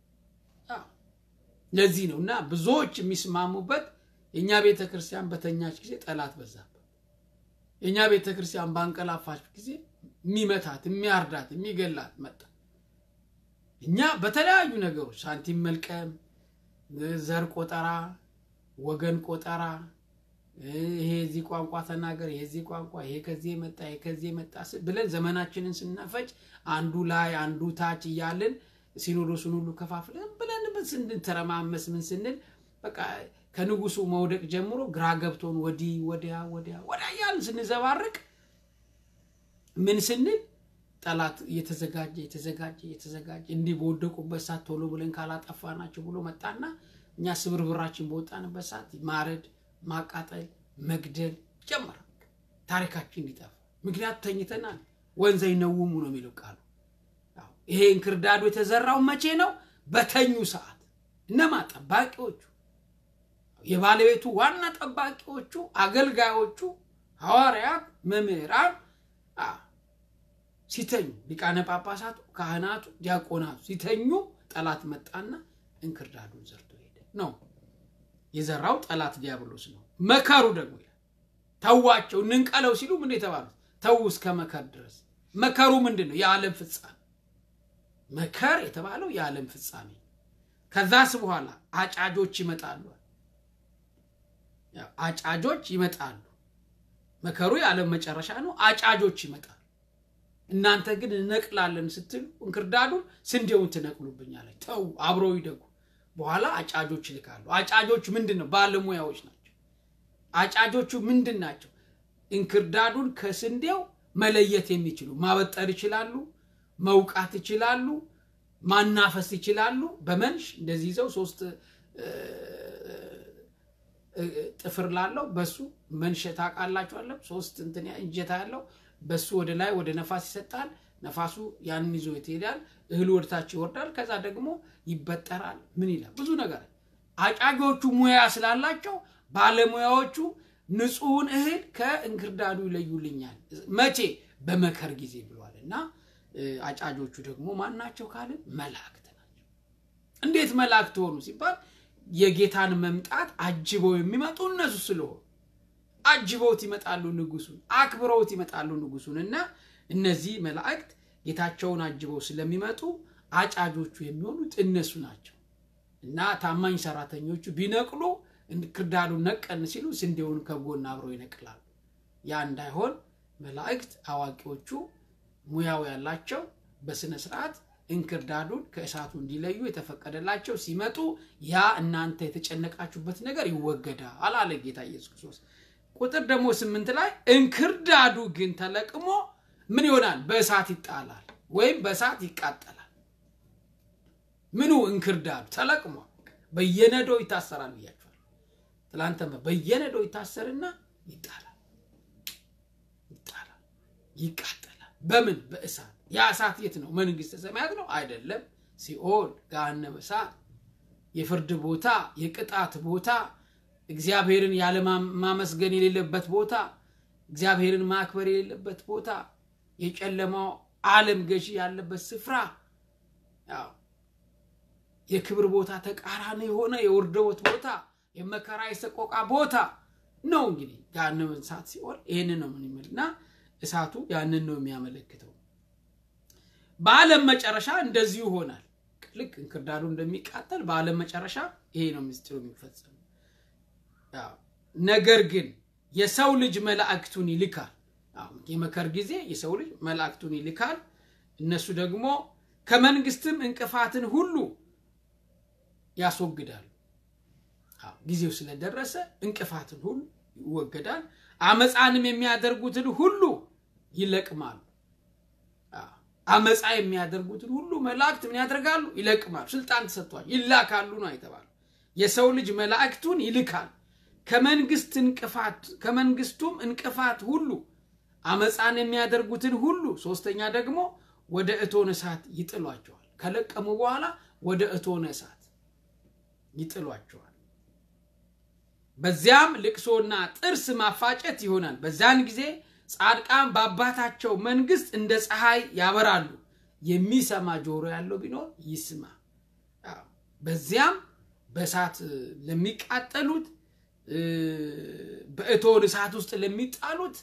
ለዚህ ነው እና ብዙዎች የሚስማሙበት የእኛ ቤተ ክርስቲያን በተኛች ጊዜ ጠላት በዛበት የእኛ ቤተ ክርስቲያን ባንቀላፋች ጊዜ የሚመታት የሚያርዳት የሚገላት መጣ እኛ በተለያዩ ነገሮች ሳንቲም መልቀም ዘር ቆጠራ ወገን ቆጠራ ይሄ የዚህ ቋንቋ ተናገር ይሄ የዚህ ቋንቋ ይሄ ከዚህ መጣ ይሄ ከዚህ መጣ ብለን ዘመናችንን ስናፈጭ አንዱ ላይ አንዱ ታች እያልን ሲኖዶሱን ሁሉ ከፋፍለን ብለን ስንተረማመስ ምን ስንል በቃ ከንጉሱ መውደቅ ጀምሮ ግራ ገብቶን ወዲህ ወዲያ ወዲያ ወዲያ እያልን ስንዘባርቅ ምን ስንል ጠላት እየተዘጋጀ እየተዘጋጀ እየተዘጋጀ እንዲህ በወደቁበት ሰዓት ቶሎ ብለን ካላጠፋናቸው ብሎ መጣና እኛ ስብርብራችን በወጣንበት ሰዓት ማረድ ማቃጠል መግደል ጀመረ። ታሪካችን እንዲጠፋ ምክንያቱ ተኝተናል። ወንዘ ይነውሙ ነው የሚለው ቃሉ። ይሄ እንክርዳዱ የተዘራው መቼ ነው? በተኙ ሰዓት። እነማ ጠባቂዎቹ፣ የባለቤቱ ዋና ጠባቂዎቹ፣ አገልጋዮቹ፣ ሐዋርያት፣ መምህራን ሲተኙ፣ ሊቃነ ጳጳሳቱ፣ ካህናቱ፣ ዲያቆናቱ ሲተኙ ጠላት መጣና እንክርዳዱን ዘርቶ ሄደ ነው የዘራው ጠላት ዲያብሎስ ነው። መከሩ ደግሞ ይላል ተዋቸው እንንቀለው ሲሉ ምን የተባሉት ተዉ እስከ መከር ድረስ። መከሩ ምንድን ነው? የዓለም ፍጻሜ። መከር የተባለው የዓለም ፍጻሜ። ከዛስ በኋላ አጫጆች ይመጣሉ። አጫጆች ይመጣሉ። መከሩ የዓለም መጨረሻ ነው። አጫጆች ይመጣሉ። እናንተ ግን እነቅላለን ስትሉ እንክርዳዱን ስንዴውን ትነቅሉብኛለች። ተዉ አብረው ይደጉ። በኋላ አጫጆች ይልካሉ። አጫጆች ምንድን ነው? ባለሙያዎች ናቸው። አጫጆቹ ምንድን ናቸው? እንክርዳዱን ከስንዴው መለየት የሚችሉ ማበጠር ይችላሉ፣ መውቃት ይችላሉ፣ ማናፈስ ይችላሉ። በመንሽ እንደዚህ ይዘው ሶስት ጥፍር ላለው በሱ መንሽ ታውቃላችኋለሁ። ሶስት እንትን እጀታ ያለው በሱ ወደ ላይ ወደ ነፋስ ይሰጣል። ነፋሱ ያንን ይዞ ይሄዳል። እህሉ ወደታች ይወርዳል። ከዛ ደግሞ ይበጠራል። ምን ይላል? ብዙ ነገር። አጫጆቹ ሙያ ስላላቸው ባለሙያዎቹ ንጹሕን እህል ከእንክርዳዱ ይለዩልኛል። መቼ? በመከር ጊዜ ብሏል። እና አጫጆቹ ደግሞ ማን ናቸው ካልን መላእክት ናቸው። እንዴት መላእክት ሆኑ ሲባል የጌታን መምጣት አጅበው የሚመጡ እነሱ ስለሆኑ አጅበውት ይመጣሉ ንጉሱን፣ አክብረውት ይመጣሉ ንጉሱን እና እነዚህ መላእክት ጌታቸውን አጅበው ስለሚመጡ አጫጆቹ የሚሆኑት እነሱ ናቸው እና ታማኝ ሰራተኞቹ ቢነቅሉ እንክርዳዱን ነቀን ሲሉ ስንዴውን ከጎን አብረው ይነቅላሉ። ያ እንዳይሆን መላእክት አዋቂዎቹ ሙያው ያላቸው በስነ ስርዓት እንክርዳዱን ከእሳቱ እንዲለዩ የተፈቀደላቸው ሲመጡ ያ እናንተ የተጨነቃችሁበት ነገር ይወገዳል አለ ጌታ ኢየሱስ ክርስቶስ። ቁጥር ደግሞ ስምንት ላይ እንክርዳዱ ግን ተለቅሞ ምን ይሆናል? በእሳት ይጣላል ወይም በእሳት ይቃጠላል። ምኑ እንክርዳዱ ተለቅሞ በየነዶ ይታሰራል ብያቸዋል። ትላንተ በየነዶ ይታሰርና ይጣላል፣ ይጣላል፣ ይቃጠላል። በምን በእሳት። ያ እሳት የት ነው? መንግስተ ሰማያት ነው አይደለም፣ ሲኦል ገሃነመ እሳት የፍርድ ቦታ፣ የቅጣት ቦታ፣ እግዚአብሔርን ያለማመስገን የሌለበት ቦታ፣ እግዚአብሔርን ማክበር የሌለበት ቦታ፣ የጨለማው ዓለም ገዢ ያለበት ስፍራ ያው የክብር ቦታ ተቃራኒ የሆነ የውርደት ቦታ የመከራ የሰቆቃ ቦታ ነው። እንግዲህ ገሃነመ እሳት ሲኦል ይህንን ነው ምን ይምል እና እሳቱ ያንን ነው የሚያመለክተው። በዓለም መጨረሻ እንደዚሁ ይሆናል። ልክ እንክርዳዱ እንደሚቃጠል በዓለም መጨረሻ ይሄ ነው ምስጢሩ የሚፈጸሙ። ነገር ግን የሰው ልጅ መላእክቱን ይልካል። የመከር ጊዜ የሰው ልጅ መላእክቱን ይልካል። እነሱ ደግሞ ከመንግስትም እንቅፋትን ሁሉ ያስወግዳሉ። ጊዜው ስለደረሰ እንቅፋትን ሁሉ ይወገዳል። አመፃንም የሚያደርጉትን ሁሉ ይለቅማሉ። አመፃ የሚያደርጉትን ሁሉ መላእክት ምን ያደርጋሉ? ይለቅማሉ። ስልጣን ተሰጥቷል። ይላካሉ ነው የተባለው። የሰው ልጅ መላእክቱን ይልካል ከመንግስት እንቅፋት ከመንግስቱም እንቅፋት ሁሉ አመፃን የሚያደርጉትን ሁሉ ሶስተኛ ደግሞ ወደ እቶነ እሳት ይጥሏቸዋል። ከለቀሙ በኋላ ወደ እቶነ እሳት ይጥሏቸዋል። በዚያም ልቅሶና ጥርስ ማፋጨት ይሆናል። በዚያን ጊዜ ጻድቃን በአባታቸው መንግስት እንደ ፀሐይ ያበራሉ። የሚሰማ ጆሮ ያለው ቢኖር ይስማ። በዚያም በእሳት ለሚቃጠሉት በእቶን እሳት ውስጥ ለሚጣሉት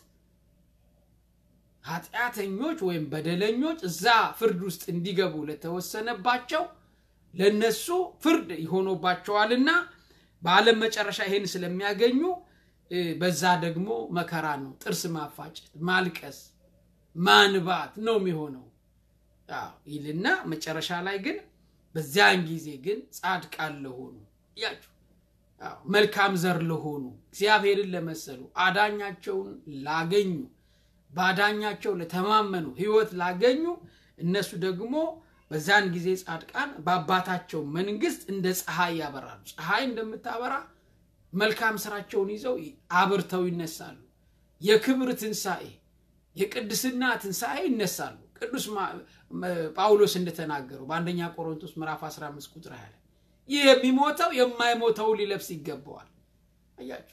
ኃጢአተኞች ወይም በደለኞች እዛ ፍርድ ውስጥ እንዲገቡ ለተወሰነባቸው ለነሱ ፍርድ ይሆኖባቸዋልና በዓለም መጨረሻ ይሄን ስለሚያገኙ በዛ ደግሞ መከራ ነው። ጥርስ ማፋጨት፣ ማልቀስ፣ ማንባት ነው የሚሆነው ይልና መጨረሻ ላይ ግን በዚያን ጊዜ ግን ጻድቃን ለሆኑ እያችሁ መልካም ዘር ለሆኑ እግዚአብሔርን ለመሰሉ አዳኛቸውን ላገኙ በአዳኛቸው ለተማመኑ ሕይወት ላገኙ እነሱ ደግሞ በዛን ጊዜ ጻድቃን በአባታቸው መንግስት እንደ ፀሐይ ያበራሉ። ፀሐይ እንደምታበራ መልካም ስራቸውን ይዘው አብርተው ይነሳሉ። የክብር ትንሣኤ፣ የቅድስና ትንሣኤ ይነሳሉ። ቅዱስ ጳውሎስ እንደተናገረው በአንደኛ ቆሮንቶስ ምዕራፍ 15 ቁጥር 20 ይህ የሚሞተው የማይሞተው ሊለብስ ይገባዋል። አያችሁ፣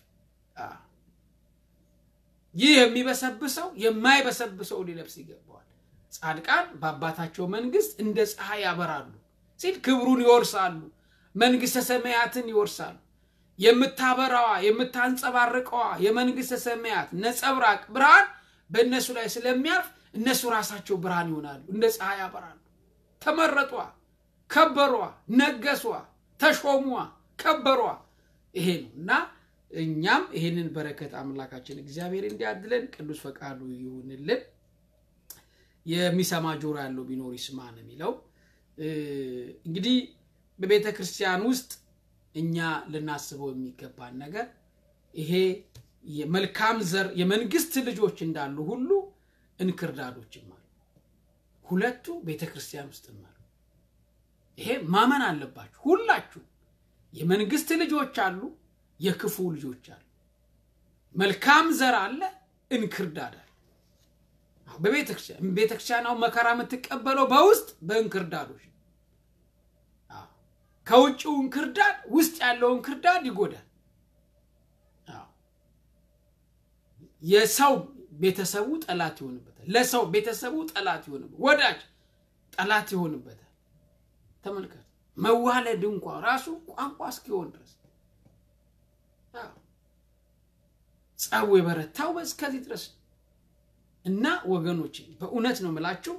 ይህ የሚበሰብሰው የማይበሰብሰው ሊለብስ ይገባዋል። ጻድቃን በአባታቸው መንግስት እንደ ፀሐይ ያበራሉ ሲል ክብሩን ይወርሳሉ፣ መንግስተ ሰማያትን ይወርሳሉ። የምታበራዋ የምታንጸባርቀዋ የመንግስተ ሰማያት ነጸብራቅ ብርሃን በእነሱ ላይ ስለሚያርፍ እነሱ ራሳቸው ብርሃን ይሆናሉ፣ እንደ ፀሐይ ያበራሉ። ተመረጧ፣ ከበሯ፣ ነገሷ፣ ተሾሟ፣ ከበሯ። ይሄ ነው እና እኛም ይህንን በረከት አምላካችን እግዚአብሔር እንዲያድለን ቅዱስ ፈቃዱ ይሁንልን። የሚሰማ ጆሮ ያለው ቢኖር ይስማ ነው የሚለው። እንግዲህ በቤተ ክርስቲያን ውስጥ እኛ ልናስበው የሚገባን ነገር ይሄ የመልካም ዘር የመንግስት ልጆች እንዳሉ ሁሉ እንክርዳዶችም አሉ። ሁለቱ ቤተ ክርስቲያን ውስጥም አሉ። ይሄ ማመን አለባችሁ። ሁላችሁ የመንግስት ልጆች አሉ፣ የክፉ ልጆች አሉ። መልካም ዘር አለ፣ እንክርዳድ አለ። በቤተክርስቲያን ቤተክርስቲያን አሁን መከራ የምትቀበለው በውስጥ በእንክርዳዶች ከውጭው እንክርዳድ ውስጥ ያለው እንክርዳድ ይጎዳል። የሰው ቤተሰቡ ጠላት ይሆንበታል። ለሰው ቤተሰቡ ጠላት ይሆንበታል። ወዳጅ ጠላት ይሆንበታል። ተመልከቱ፣ መዋለድ እንኳ ራሱ ቋንቋ እስኪሆን ድረስ ጸቡ የበረታው እስከዚህ ድረስ እና ወገኖች በእውነት ነው የምላችሁ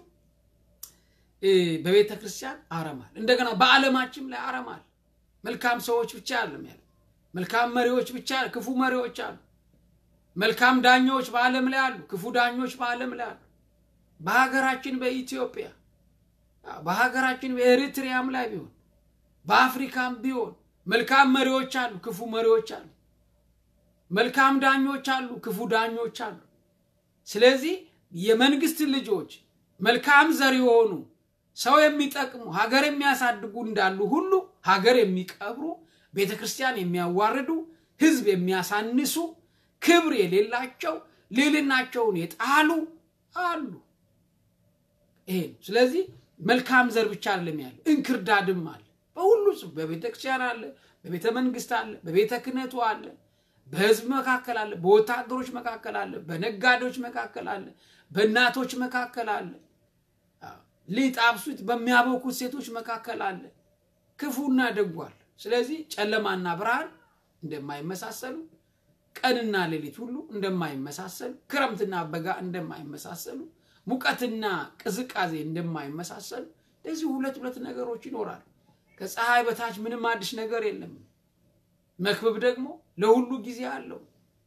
በቤተ ክርስቲያን አረማል። እንደገና በዓለማችን ላይ አረማል። መልካም ሰዎች ብቻ አለም ያለ መልካም መሪዎች ብቻ ክፉ መሪዎች አሉ። መልካም ዳኞች በዓለም ላይ አሉ፣ ክፉ ዳኞች በዓለም ላይ አሉ። በሀገራችን በኢትዮጵያ በሀገራችን በኤሪትሪያም ላይ ቢሆን በአፍሪካም ቢሆን መልካም መሪዎች አሉ፣ ክፉ መሪዎች አሉ። መልካም ዳኞች አሉ፣ ክፉ ዳኞች አሉ። ስለዚህ የመንግስት ልጆች መልካም ዘር የሆኑ ሰው የሚጠቅሙ ሀገር የሚያሳድጉ እንዳሉ ሁሉ ሀገር የሚቀብሩ ቤተ ክርስቲያን የሚያዋርዱ ሕዝብ የሚያሳንሱ ክብር የሌላቸው ልዕልናቸውን የጣሉ አሉ። ይሄ ነው። ስለዚህ መልካም ዘር ብቻ አይደለም ያለው እንክርዳድም አለ። በሁሉ በቤተ ክርስቲያን አለ፣ በቤተ መንግስት አለ፣ በቤተ ክህነቱ አለ፣ በህዝብ መካከል አለ፣ በወታደሮች መካከል አለ፣ በነጋዴዎች መካከል አለ፣ በእናቶች መካከል አለ፣ ሊጥ አብሱት በሚያበኩት ሴቶች መካከል አለ። ክፉና ደጉ አለ። ስለዚህ ጨለማና ብርሃን እንደማይመሳሰሉ ቀንና ሌሊት ሁሉ እንደማይመሳሰሉ ክረምትና በጋ እንደማይመሳሰሉ ሙቀትና ቅዝቃዜ እንደማይመሳሰሉ እንደዚህ ሁለት ሁለት ነገሮች ይኖራሉ። ከፀሐይ በታች ምንም አዲስ ነገር የለም። መክብብ ደግሞ ለሁሉ ጊዜ አለው።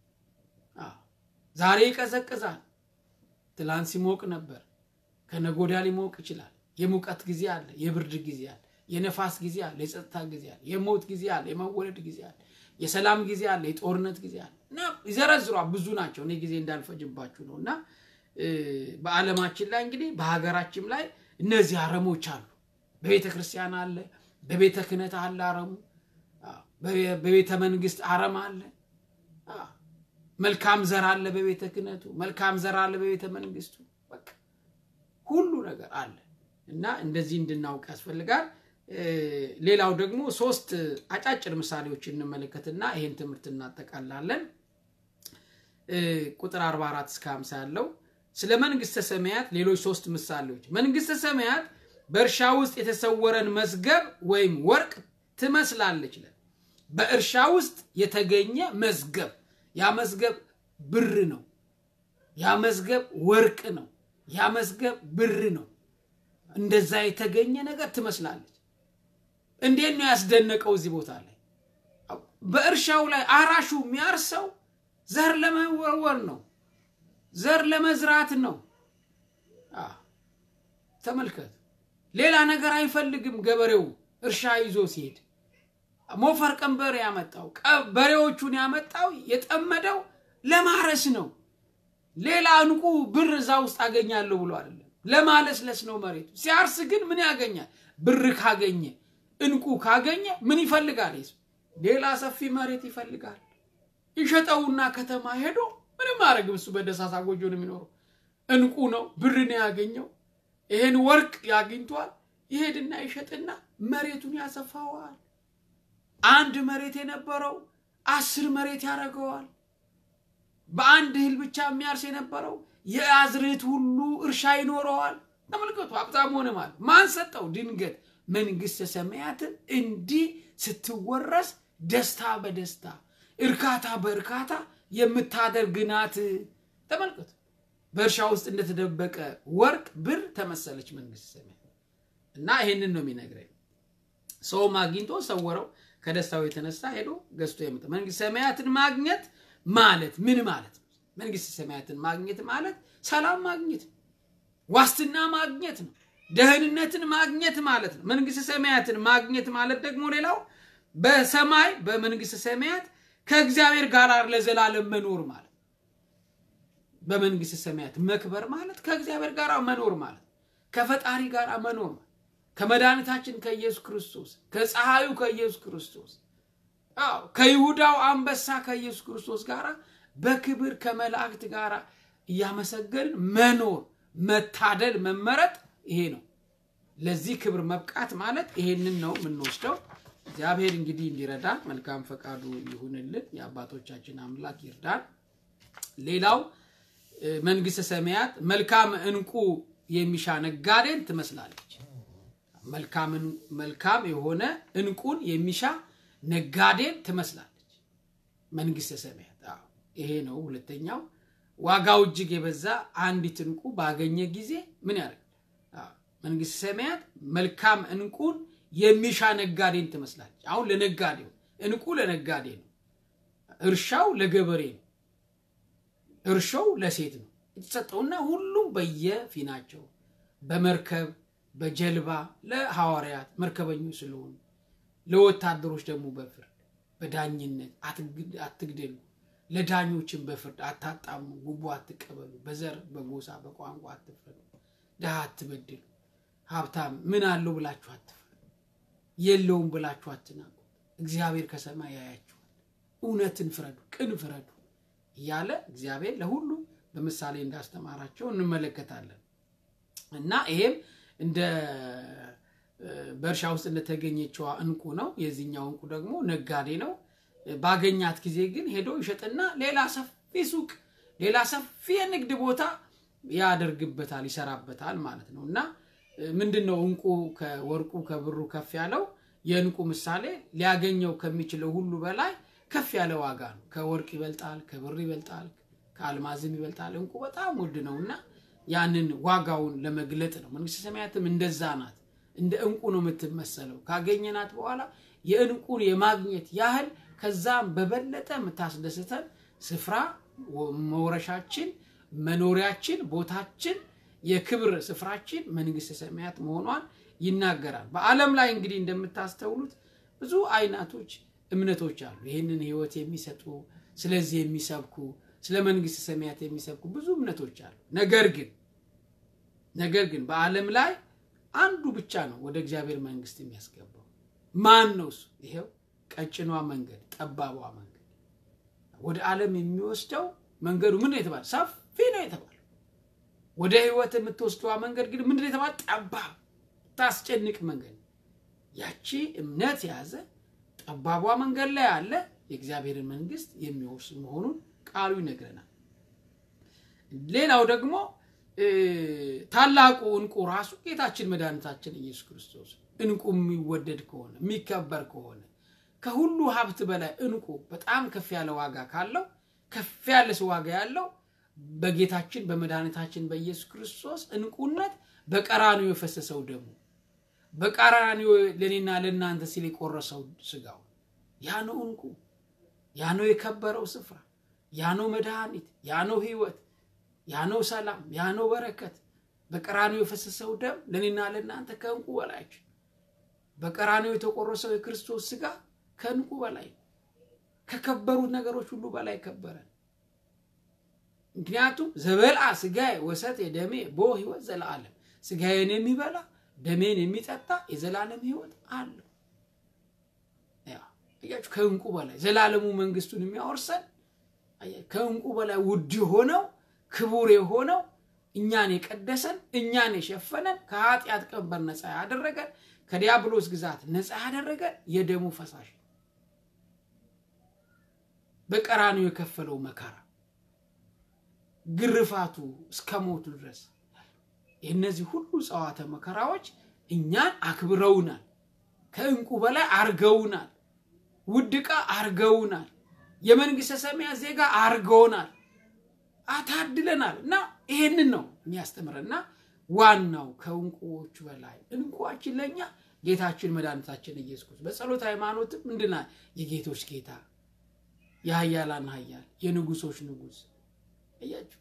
ዛሬ ይቀዘቅዛል። ትላንት ሲሞቅ ነበር። ከነጎዳ ሊሞቅ ይችላል። የሙቀት ጊዜ አለ፣ የብርድ ጊዜ አለ፣ የነፋስ ጊዜ አለ፣ የጸጥታ ጊዜ አለ፣ የሞት ጊዜ አለ፣ የመወለድ ጊዜ አለ፣ የሰላም ጊዜ አለ፣ የጦርነት ጊዜ አለ እና ይዘረዝሯ ብዙ ናቸው። እኔ ጊዜ እንዳልፈጅባችሁ ነው እና በዓለማችን ላይ እንግዲህ በሀገራችን ላይ እነዚህ አረሞች አሉ። በቤተ ክርስቲያን አለ፣ በቤተ ክህነት አለ አረሙ፣ በቤተ መንግስት አረም አለ። መልካም ዘር አለ በቤተ ክህነቱ፣ መልካም ዘር አለ በቤተ መንግስቱ። በቃ ሁሉ ነገር አለ እና እንደዚህ እንድናውቅ ያስፈልጋል። ሌላው ደግሞ ሶስት አጫጭር ምሳሌዎች እንመለከትና ይሄን ትምህርት እናጠቃላለን። ቁጥር 44 እስከ 50 ያለው ስለ መንግስተ ሰማያት ሌሎች ሶስት ምሳሌዎች። መንግስተ ሰማያት በእርሻ ውስጥ የተሰወረን መዝገብ ወይም ወርቅ ትመስላለች። በእርሻ ውስጥ የተገኘ መዝገብ፣ ያ መዝገብ ብር ነው። ያ መዝገብ ወርቅ ነው። ያ መዝገብ ብር ነው። እንደዛ የተገኘ ነገር ትመስላለች። እንዴት ነው ያስደነቀው? እዚህ ቦታ ላይ በእርሻው ላይ አራሹ የሚያርሰው ዘር ለመወርወር ነው፣ ዘር ለመዝራት ነው። ተመልከት። ሌላ ነገር አይፈልግም። ገበሬው እርሻ ይዞ ሲሄድ ሞፈር ቀንበር ያመጣው በሬዎቹን ያመጣው የጠመደው ለማረስ ነው። ሌላ እንቁ ብር እዛ ውስጥ አገኛለሁ ብሎ አይደለም፣ ለማለስለስ ነው መሬቱ። ሲያርስ ግን ምን ያገኛል? ብር ካገኘ እንቁ ካገኘ ምን ይፈልጋል? ሌላ ሰፊ መሬት ይፈልጋል። ይሸጠውና ከተማ ሄዶ ምንም አያደርግም። እሱ በደሳሳ ጎጆ ነው የሚኖረው። እንቁ ነው፣ ብር ነው ያገኘው። ይሄን ወርቅ ያግኝቷል። ይሄድና ይሸጥና መሬቱን ያሰፋዋል። አንድ መሬት የነበረው አስር መሬት ያደርገዋል። በአንድ እህል ብቻ የሚያርስ የነበረው የአዝርዕት ሁሉ እርሻ ይኖረዋል። ተመልከቱ፣ ሀብታም ሆነ ማለት ማን ሰጠው? ድንገት መንግስተ ሰማያትን እንዲህ ስትወረስ ደስታ በደስታ እርካታ በእርካታ የምታደርግ ናት። ተመልከቱ፣ በእርሻ ውስጥ እንደተደበቀ ወርቅ ብር ተመሰለች መንግስተ ሰማያት እና ይሄንን ነው የሚነግረኝ። ሰውም አግኝቶ ሰወረው፣ ከደስታው የተነሳ ሄዶ ገዝቶ የመጣ መንግስተ ሰማያትን ማግኘት ማለት ምን ማለት ነው? መንግስተ ሰማያትን ማግኘት ማለት ሰላም ማግኘት ነው። ዋስትና ማግኘት ነው። ደህንነትን ማግኘት ማለት ነው። መንግስተ ሰማያትን ማግኘት ማለት ደግሞ ሌላው በሰማይ በመንግስተ ሰማያት ከእግዚአብሔር ጋር ለዘላለም መኖር ማለት በመንግስተ ሰማያት መክበር ማለት ከእግዚአብሔር ጋር መኖር ማለት ከፈጣሪ ጋር መኖር ማለት ከመድኃኒታችን ከኢየሱስ ክርስቶስ ከፀሐዩ ከኢየሱስ ክርስቶስ አዎ ከይሁዳው አንበሳ ከኢየሱስ ክርስቶስ ጋር በክብር ከመላእክት ጋር እያመሰገንን መኖር መታደል መመረጥ ይሄ ነው። ለዚህ ክብር መብቃት ማለት ይሄንን ነው የምንወስደው። እግዚአብሔር እንግዲህ እንዲረዳን መልካም ፈቃዱ ይሁንልን። የአባቶቻችን አምላክ ይርዳን። ሌላው መንግስተ ሰማያት መልካም እንቁ የሚሻ ነጋዴን ትመስላለች። መልካም የሆነ እንቁን የሚሻ ነጋዴን ትመስላለች መንግስተ ሰማያት። ይሄ ነው ሁለተኛው። ዋጋው እጅግ የበዛ አንዲት እንቁ ባገኘ ጊዜ ምን ያደርግ? መንግስተ ሰማያት መልካም እንቁን የሚሻ ነጋዴን ትመስላለች። አሁን ለነጋዴው እንቁ ለነጋዴ ነው፣ እርሻው ለገበሬ ነው፣ እርሻው ለሴት ነው የተሰጠውና ሁሉም በየፊናቸው በመርከብ በጀልባ ለሐዋርያት መርከበኞች ስለሆኑ ለወታደሮች ደግሞ በፍርድ በዳኝነት አትግደሉ፣ ለዳኞችን በፍርድ አታጣሙ፣ ጉቦ አትቀበሉ፣ በዘር በጎሳ በቋንቋ አትፍረዱ፣ ድሃ አትበድሉ፣ ሀብታም ምን አለው ብላችሁ አትፍረዱ፣ የለውም ብላችሁ አትናቁ፣ እግዚአብሔር ከሰማይ ያያችኋል፣ እውነትን ፍረዱ፣ ቅን ፍረዱ እያለ እግዚአብሔር ለሁሉ በምሳሌ እንዳስተማራቸው እንመለከታለን እና ይሄም እንደ በእርሻ ውስጥ እንደተገኘችዋ እንቁ ነው። የዚህኛው እንቁ ደግሞ ነጋዴ ነው። ባገኛት ጊዜ ግን ሄዶ ይሸጥና ሌላ ሰፊ ሱቅ፣ ሌላ ሰፊ የንግድ ቦታ ያደርግበታል፣ ይሰራበታል ማለት ነው። እና ምንድን ነው እንቁ ከወርቁ ከብሩ ከፍ ያለው? የእንቁ ምሳሌ ሊያገኘው ከሚችለው ሁሉ በላይ ከፍ ያለ ዋጋ ነው። ከወርቅ ይበልጣል፣ ከብር ይበልጣል፣ ከአልማዝም ይበልጣል። እንቁ በጣም ውድ ነው እና ያንን ዋጋውን ለመግለጥ ነው። መንግስተ ሰማያትም እንደዛ ናት። እንደ እንቁ ነው የምትመሰለው። ካገኘናት በኋላ የእንቁን የማግኘት ያህል ከዛም በበለጠ የምታስደስተን ስፍራ መውረሻችን፣ መኖሪያችን፣ ቦታችን፣ የክብር ስፍራችን መንግስተ ሰማያት መሆኗን ይናገራል። በዓለም ላይ እንግዲህ እንደምታስተውሉት ብዙ አይነቶች እምነቶች አሉ። ይህንን ህይወት የሚሰጡ ስለዚህ የሚሰብኩ ስለ መንግስተ ሰማያት የሚሰብኩ ብዙ እምነቶች አሉ። ነገር ግን ነገር ግን በዓለም ላይ አንዱ ብቻ ነው ወደ እግዚአብሔር መንግስት የሚያስገባው። ማን ነው እሱ? ይሄው ቀጭኗ መንገድ፣ ጠባቧ መንገድ ወደ ዓለም የሚወስደው መንገዱ ምንድን ነው የተባለ? ሰፊ ነው የተባለ። ወደ ህይወት የምትወስደዋ መንገድ ግን ምንድን ነው የተባለ? ጠባብ፣ ታስጨንቅ መንገድ። ያቺ እምነት የያዘ ጠባቧ መንገድ ላይ ያለ የእግዚአብሔርን መንግስት የሚወርስ መሆኑን ቃሉ ይነግረናል። ሌላው ደግሞ ታላቁ እንቁ ራሱ ጌታችን መድኃኒታችን ኢየሱስ ክርስቶስ እንቁ የሚወደድ ከሆነ የሚከበር ከሆነ ከሁሉ ሀብት በላይ እንቁ በጣም ከፍ ያለ ዋጋ ካለው ከፍ ያለ ዋጋ ያለው በጌታችን በመድኃኒታችን በኢየሱስ ክርስቶስ እንቁነት በቀራኒዮ የፈሰሰው ደሙ በቀራኒዮ ለእኔና ለእናንተ ሲል የቆረሰው ስጋው ያ ነው እንቁ፣ ያ ነው የከበረው ስፍራ፣ ያ ነው መድኃኒት፣ ያ ነው ህይወት፣ ያ ነው ሰላም፣ ያ ነው በረከት። በቀራኒዮ የፈሰሰው ደም ለእኔና ለእናንተ ከእንቁ በላይች በቀራኒዮ የተቆረሰው የክርስቶስ ስጋ ከእንቁ በላይ ከከበሩት ነገሮች ሁሉ በላይ ከበረ። ምክንያቱም ዘበልአ ስጋዬ ወሰት የደሜ ቦ ህይወት ዘለዓለም ስጋዬን የሚበላ ደሜን የሚጠጣ የዘላለም ህይወት አለው። አያችሁ፣ ከእንቁ በላይ ዘላለሙ መንግስቱን የሚያወርሰን ከእንቁ በላይ ውድ የሆነው ክቡር የሆነው እኛን የቀደሰን እኛን የሸፈነን ከኃጢአት ቀንበር ነፃ ያደረገን ከዲያብሎስ ግዛት ነፃ ያደረገን የደሙ ፈሳሽ በቀራኒው የከፈለው መከራ ግርፋቱ እስከ ሞቱ ድረስ የእነዚህ ሁሉ ጸዋተ መከራዎች እኛን አክብረውናል። ከእንቁ በላይ አርገውናል። ውድ ዕቃ አርገውናል። የመንግስተ ሰማያት ዜጋ አርገውናል። አታድለናል። እና ይሄንን ነው የሚያስተምረና ዋናው ከእንቁዎቹ በላይ እንቁዋችን ለእኛ ጌታችን መድኃኒታችን ኢየሱስ ክርስቶስ በጸሎት ሃይማኖትም ምንድና የጌቶች ጌታ የሀያላን ሀያል የንጉሶች ንጉስ እያችሁ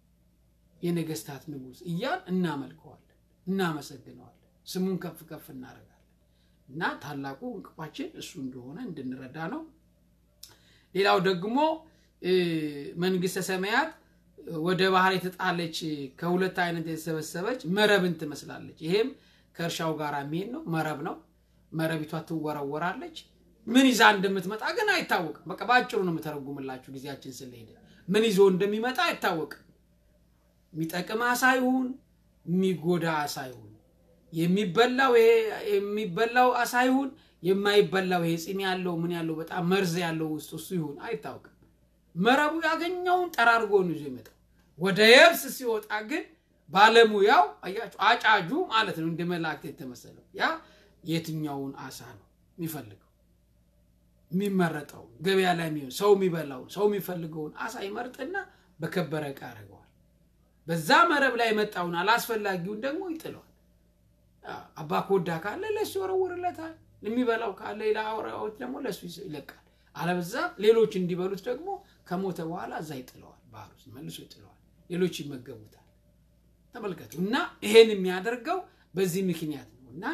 የነገስታት ንጉስ እያን እናመልከዋለን፣ እናመሰግነዋለን፣ ስሙን ከፍ ከፍ እናደርጋለን። እና ታላቁ እንቅፋችን እሱ እንደሆነ እንድንረዳ ነው። ሌላው ደግሞ መንግስተ ሰማያት ወደ ባህር የተጣለች ከሁለት አይነት የተሰበሰበች መረብን ትመስላለች። ይሄም ከእርሻው ጋር የሚሄድ ነው። መረብ ነው። መረቢቷ ትወረወራለች። ምን ይዛ እንደምትመጣ ግን አይታወቅም። በቃ በአጭሩ ነው የምተረጉምላችሁ ጊዜያችን ስለሄደ። ምን ይዞ እንደሚመጣ አይታወቅም። የሚጠቅም አሳ ይሁን የሚጎዳ አሳ ይሁን የሚበላው የሚበላው አሳ ይሁን የማይበላው ይሄ ፂም ያለው ምን ያለው በጣም መርዝ ያለው ውስጥ እሱ ይሁን አይታወቅም። መረቡ ያገኘውን ጠራርጎ ነው ይዞ ይመጣው። ወደ የብስ ሲወጣ ግን ባለሙያው አያችሁ፣ አጫጁ ማለት ነው እንደ መላእክት የተመሰለው ያ የትኛውን አሳ ነው የሚፈልገው የሚመረጠው ገበያ ላይ የሚሆን ሰው የሚበላውን ሰው የሚፈልገውን አሳ ይመርጥና በከበረ ዕቃ ያደርገዋል። በዛ መረብ ላይ የመጣውን አላስፈላጊውን ደግሞ ይጥለዋል። አባ ኮዳ ካለ ለእሱ ይወረውርለታል። የሚበላው ካለ ሌላ አውሬዎች ደግሞ ለእሱ ይለቃል። አለበዛ ሌሎች እንዲበሉት ደግሞ ከሞተ በኋላ እዛ ይጥለዋል፣ ባህር ውስጥ መልሶ ይጥለዋል። ሌሎች ይመገቡታል። ተመልከቱ። እና ይሄን የሚያደርገው በዚህ ምክንያት ነው እና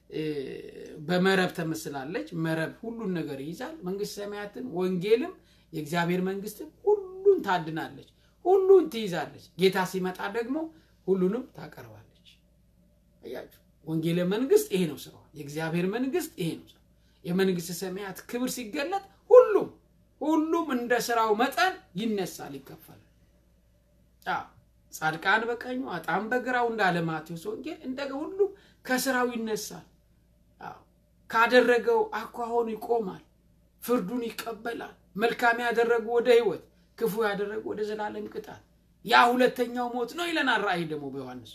በመረብ ተመስላለች። መረብ ሁሉን ነገር ይይዛል። መንግስት ሰማያትን፣ ወንጌልም የእግዚአብሔር መንግስትም ሁሉን ታድናለች፣ ሁሉን ትይዛለች። ጌታ ሲመጣ ደግሞ ሁሉንም ታቀርባለች። አያችሁ፣ ወንጌል መንግስት ይሄ ነው ስራዋ። የእግዚአብሔር መንግስት ይሄ ነው ስራዋ። የመንግስት ሰማያት ክብር ሲገለጥ ሁሉም ሁሉም እንደ ስራው መጠን ይነሳል፣ ይከፈላል። ጻድቃን በቀኙ አጣም በግራው እንዳለ ማቴዎስ ወንጌል እንደ ሁሉም ከስራው ይነሳል። ካደረገው አኳሆኑ ይቆማል፣ ፍርዱን ይቀበላል። መልካም ያደረጉ ወደ ሕይወት፣ ክፉ ያደረጉ ወደ ዘላለም ቅጣት። ያ ሁለተኛው ሞት ነው ይለናል ራእይ ደግሞ በዮሐንስ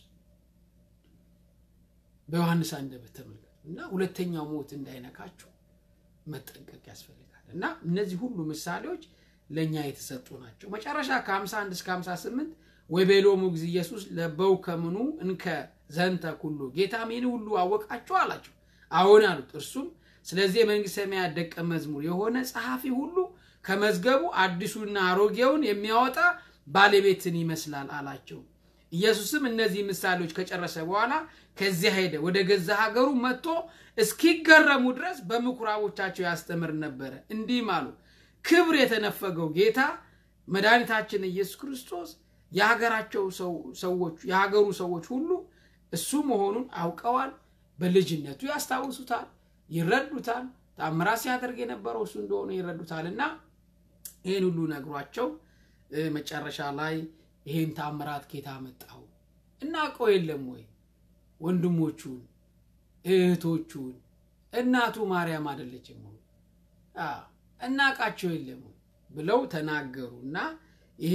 በዮሐንስ አንደበት ተመልከቱ እና ሁለተኛው ሞት እንዳይነካችሁ መጠንቀቅ ያስፈልጋል። እና እነዚህ ሁሉ ምሳሌዎች ለእኛ የተሰጡ ናቸው። መጨረሻ ከ51 እስከ 58 ወይቤሎሙ እግዚእ ኢየሱስ ለበው ከምኑ እንከ ዘንተ ኩሉ ጌታም ይህን ሁሉ አወቃችሁ አላቸው። አዎን አሉት። እርሱም ስለዚህ የመንግሥተ ሰማያት ደቀ መዝሙር የሆነ ጸሐፊ ሁሉ ከመዝገቡ አዲሱና አሮጌውን የሚያወጣ ባለቤትን ይመስላል አላቸው። ኢየሱስም እነዚህ ምሳሌዎች ከጨረሰ በኋላ ከዚያ ሄደ። ወደ ገዛ ሀገሩ መጥቶ እስኪገረሙ ድረስ በምኩራቦቻቸው ያስተምር ነበረ። እንዲህም አሉ፣ ክብር የተነፈገው ጌታ መድኃኒታችን ኢየሱስ ክርስቶስ የሀገራቸው ሰዎች የሀገሩ ሰዎች ሁሉ እሱ መሆኑን አውቀዋል። በልጅነቱ ያስታውሱታል፣ ይረዱታል። ታምራት ሲያደርግ የነበረው እሱ እንደሆነ ይረዱታል። እና ይህን ሁሉ ነግሯቸው መጨረሻ ላይ ይህን ታምራት ጌታ መጣው እናውቀው የለም ወይ ወንድሞቹን እህቶቹን እናቱ ማርያም አይደለችም ወይ እናውቃቸው የለም ወይ ብለው ተናገሩ እና ይሄ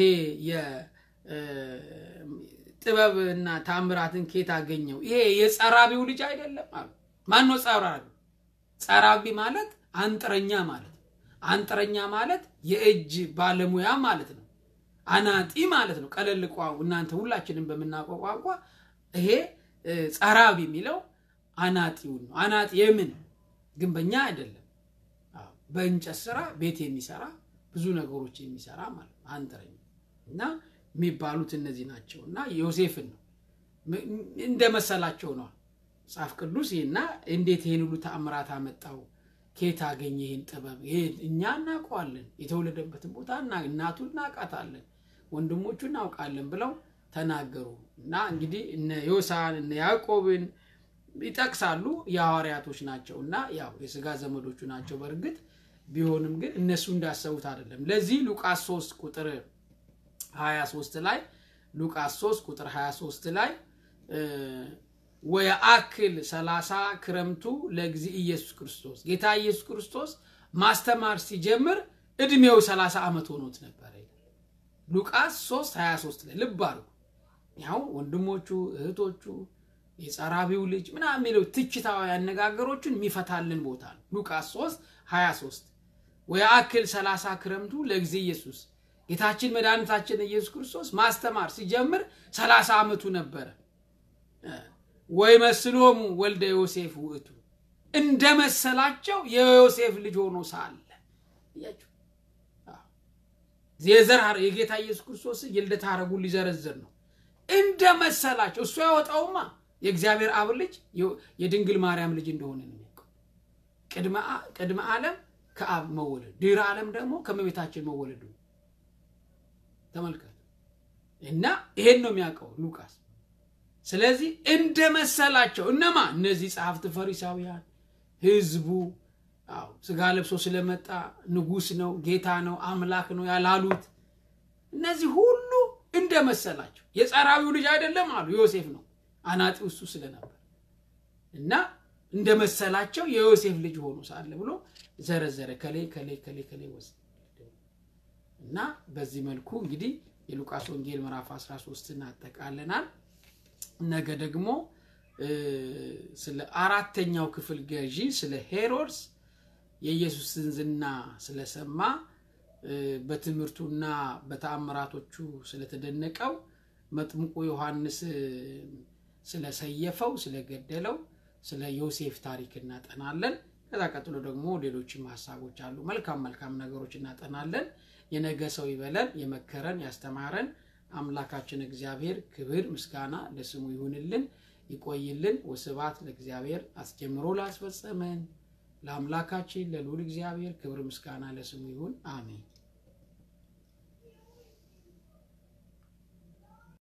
የጥበብና ታምራትን ኬት አገኘው ይሄ የጸራቢው ልጅ አይደለም አሉ ማን ነው ጸራቢ ጸራቢ ማለት አንጥረኛ ማለት ነው አንጥረኛ ማለት የእጅ ባለሙያ ማለት ነው አናጢ ማለት ነው። ቀለል እናንተ ሁላችንም በምናውቀው ቋንቋ ይሄ ጸራቢ የሚለው አናጢውን ነው። አናጢ የምን ግንበኛ አይደለም። በእንጨት ስራ ቤት የሚሰራ ብዙ ነገሮች የሚሰራ ማለት ነው። አንጥረኛ እና የሚባሉት እነዚህ ናቸው። እና ዮሴፍን ነው እንደመሰላቸው ነው መጽሐፍ ቅዱስ እና እንዴት ይህን ሁሉ ተአምራት አመጣው ኬት አገኘ ይህን ጥበብ? እኛ እናውቀዋለን፣ የተወለደበትን ቦታ እናቱን እናውቃታለን፣ ወንድሞቹ እናውቃለን ብለው ተናገሩ እና እንግዲህ እነ ዮሳን እነ ያዕቆብን ይጠቅሳሉ። የሐዋርያቶች ናቸው እና ያው የስጋ ዘመዶቹ ናቸው። በእርግጥ ቢሆንም ግን እነሱ እንዳሰቡት አይደለም። ለዚህ ሉቃስ 3 ቁጥር 23 ላይ ሉቃስ 3 ቁጥር 23 ላይ ወየአክል ሰላሳ ክረምቱ ለጊዜ ኢየሱስ ክርስቶስ ጌታ ኢየሱስ ክርስቶስ ማስተማር ሲጀምር እድሜው 30 ዓመት ሆኖት ነበረ። ሉቃስ 3 23 ላይ ልብ አድርጉ። ያው ወንድሞቹ እህቶቹ፣ የጸራቢው ልጅ ምናምን የሚለው ትችታዊ አነጋገሮችን የሚፈታልን ቦታ ነው። ሉቃስ 3 23 ወየአክል ሰላሳ ክረምቱ ለጊዜ ኢየሱስ ጌታችን መድኃኒታችን ኢየሱስ ክርስቶስ ማስተማር ሲጀምር 30 ዓመቱ ነበረ። ወይ መስሎሙ ወልደ ዮሴፍ ውእቱ እንደ መሰላቸው የዮሴፍ ልጅ ሆኖ ሳለ እያችሁ የዘር የጌታ ኢየሱስ ክርስቶስ የልደት ሐረጉን ሊዘረዝር ነው። እንደ መሰላቸው እሱ ያወጣውማ የእግዚአብሔር አብ ልጅ የድንግል ማርያም ልጅ እንደሆነ ነው የሚያውቀው። ቅድመ ዓለም ከአብ መወለድ፣ ድህረ ዓለም ደግሞ ከመቤታችን መወለዱ ተመልከቱ። እና ይሄን ነው የሚያውቀው ሉቃስ ስለዚህ እንደ መሰላቸው እነማ እነዚህ ጸሐፍት ፈሪሳውያን ህዝቡ አዎ ስጋ ለብሶ ስለመጣ ንጉሥ ነው ጌታ ነው አምላክ ነው ያላሉት እነዚህ ሁሉ እንደ መሰላቸው የጸራቢው ልጅ አይደለም አሉ ዮሴፍ ነው አናጢው እሱ ስለነበር እና እንደ መሰላቸው የዮሴፍ ልጅ ሆኖ ሳለ ብሎ ዘረዘረ ከሌ ከሌ ከሌ ከሌ ወስ እና በዚህ መልኩ እንግዲህ የሉቃስ ወንጌል ምዕራፍ 13 እናጠቃለናል ነገ ደግሞ ስለ አራተኛው ክፍል ገዢ ስለ ሄሮድስ የኢየሱስን ዝና ስለሰማ በትምህርቱና በተአምራቶቹ ስለተደነቀው መጥምቁ ዮሐንስ ስለሰየፈው ስለገደለው ስለ ዮሴፍ ታሪክ እናጠናለን። ከዛ ቀጥሎ ደግሞ ሌሎችም ሀሳቦች አሉ። መልካም መልካም ነገሮች እናጠናለን። የነገ ሰው ይበለን። የመከረን ያስተማረን አምላካችን እግዚአብሔር ክብር ምስጋና ለስሙ ይሁንልን፣ ይቆይልን። ወስብሐት ለእግዚአብሔር አስጀምሮ ላስፈጸመን ለአምላካችን ለልዑል እግዚአብሔር ክብር ምስጋና ለስሙ ይሁን። አሜን።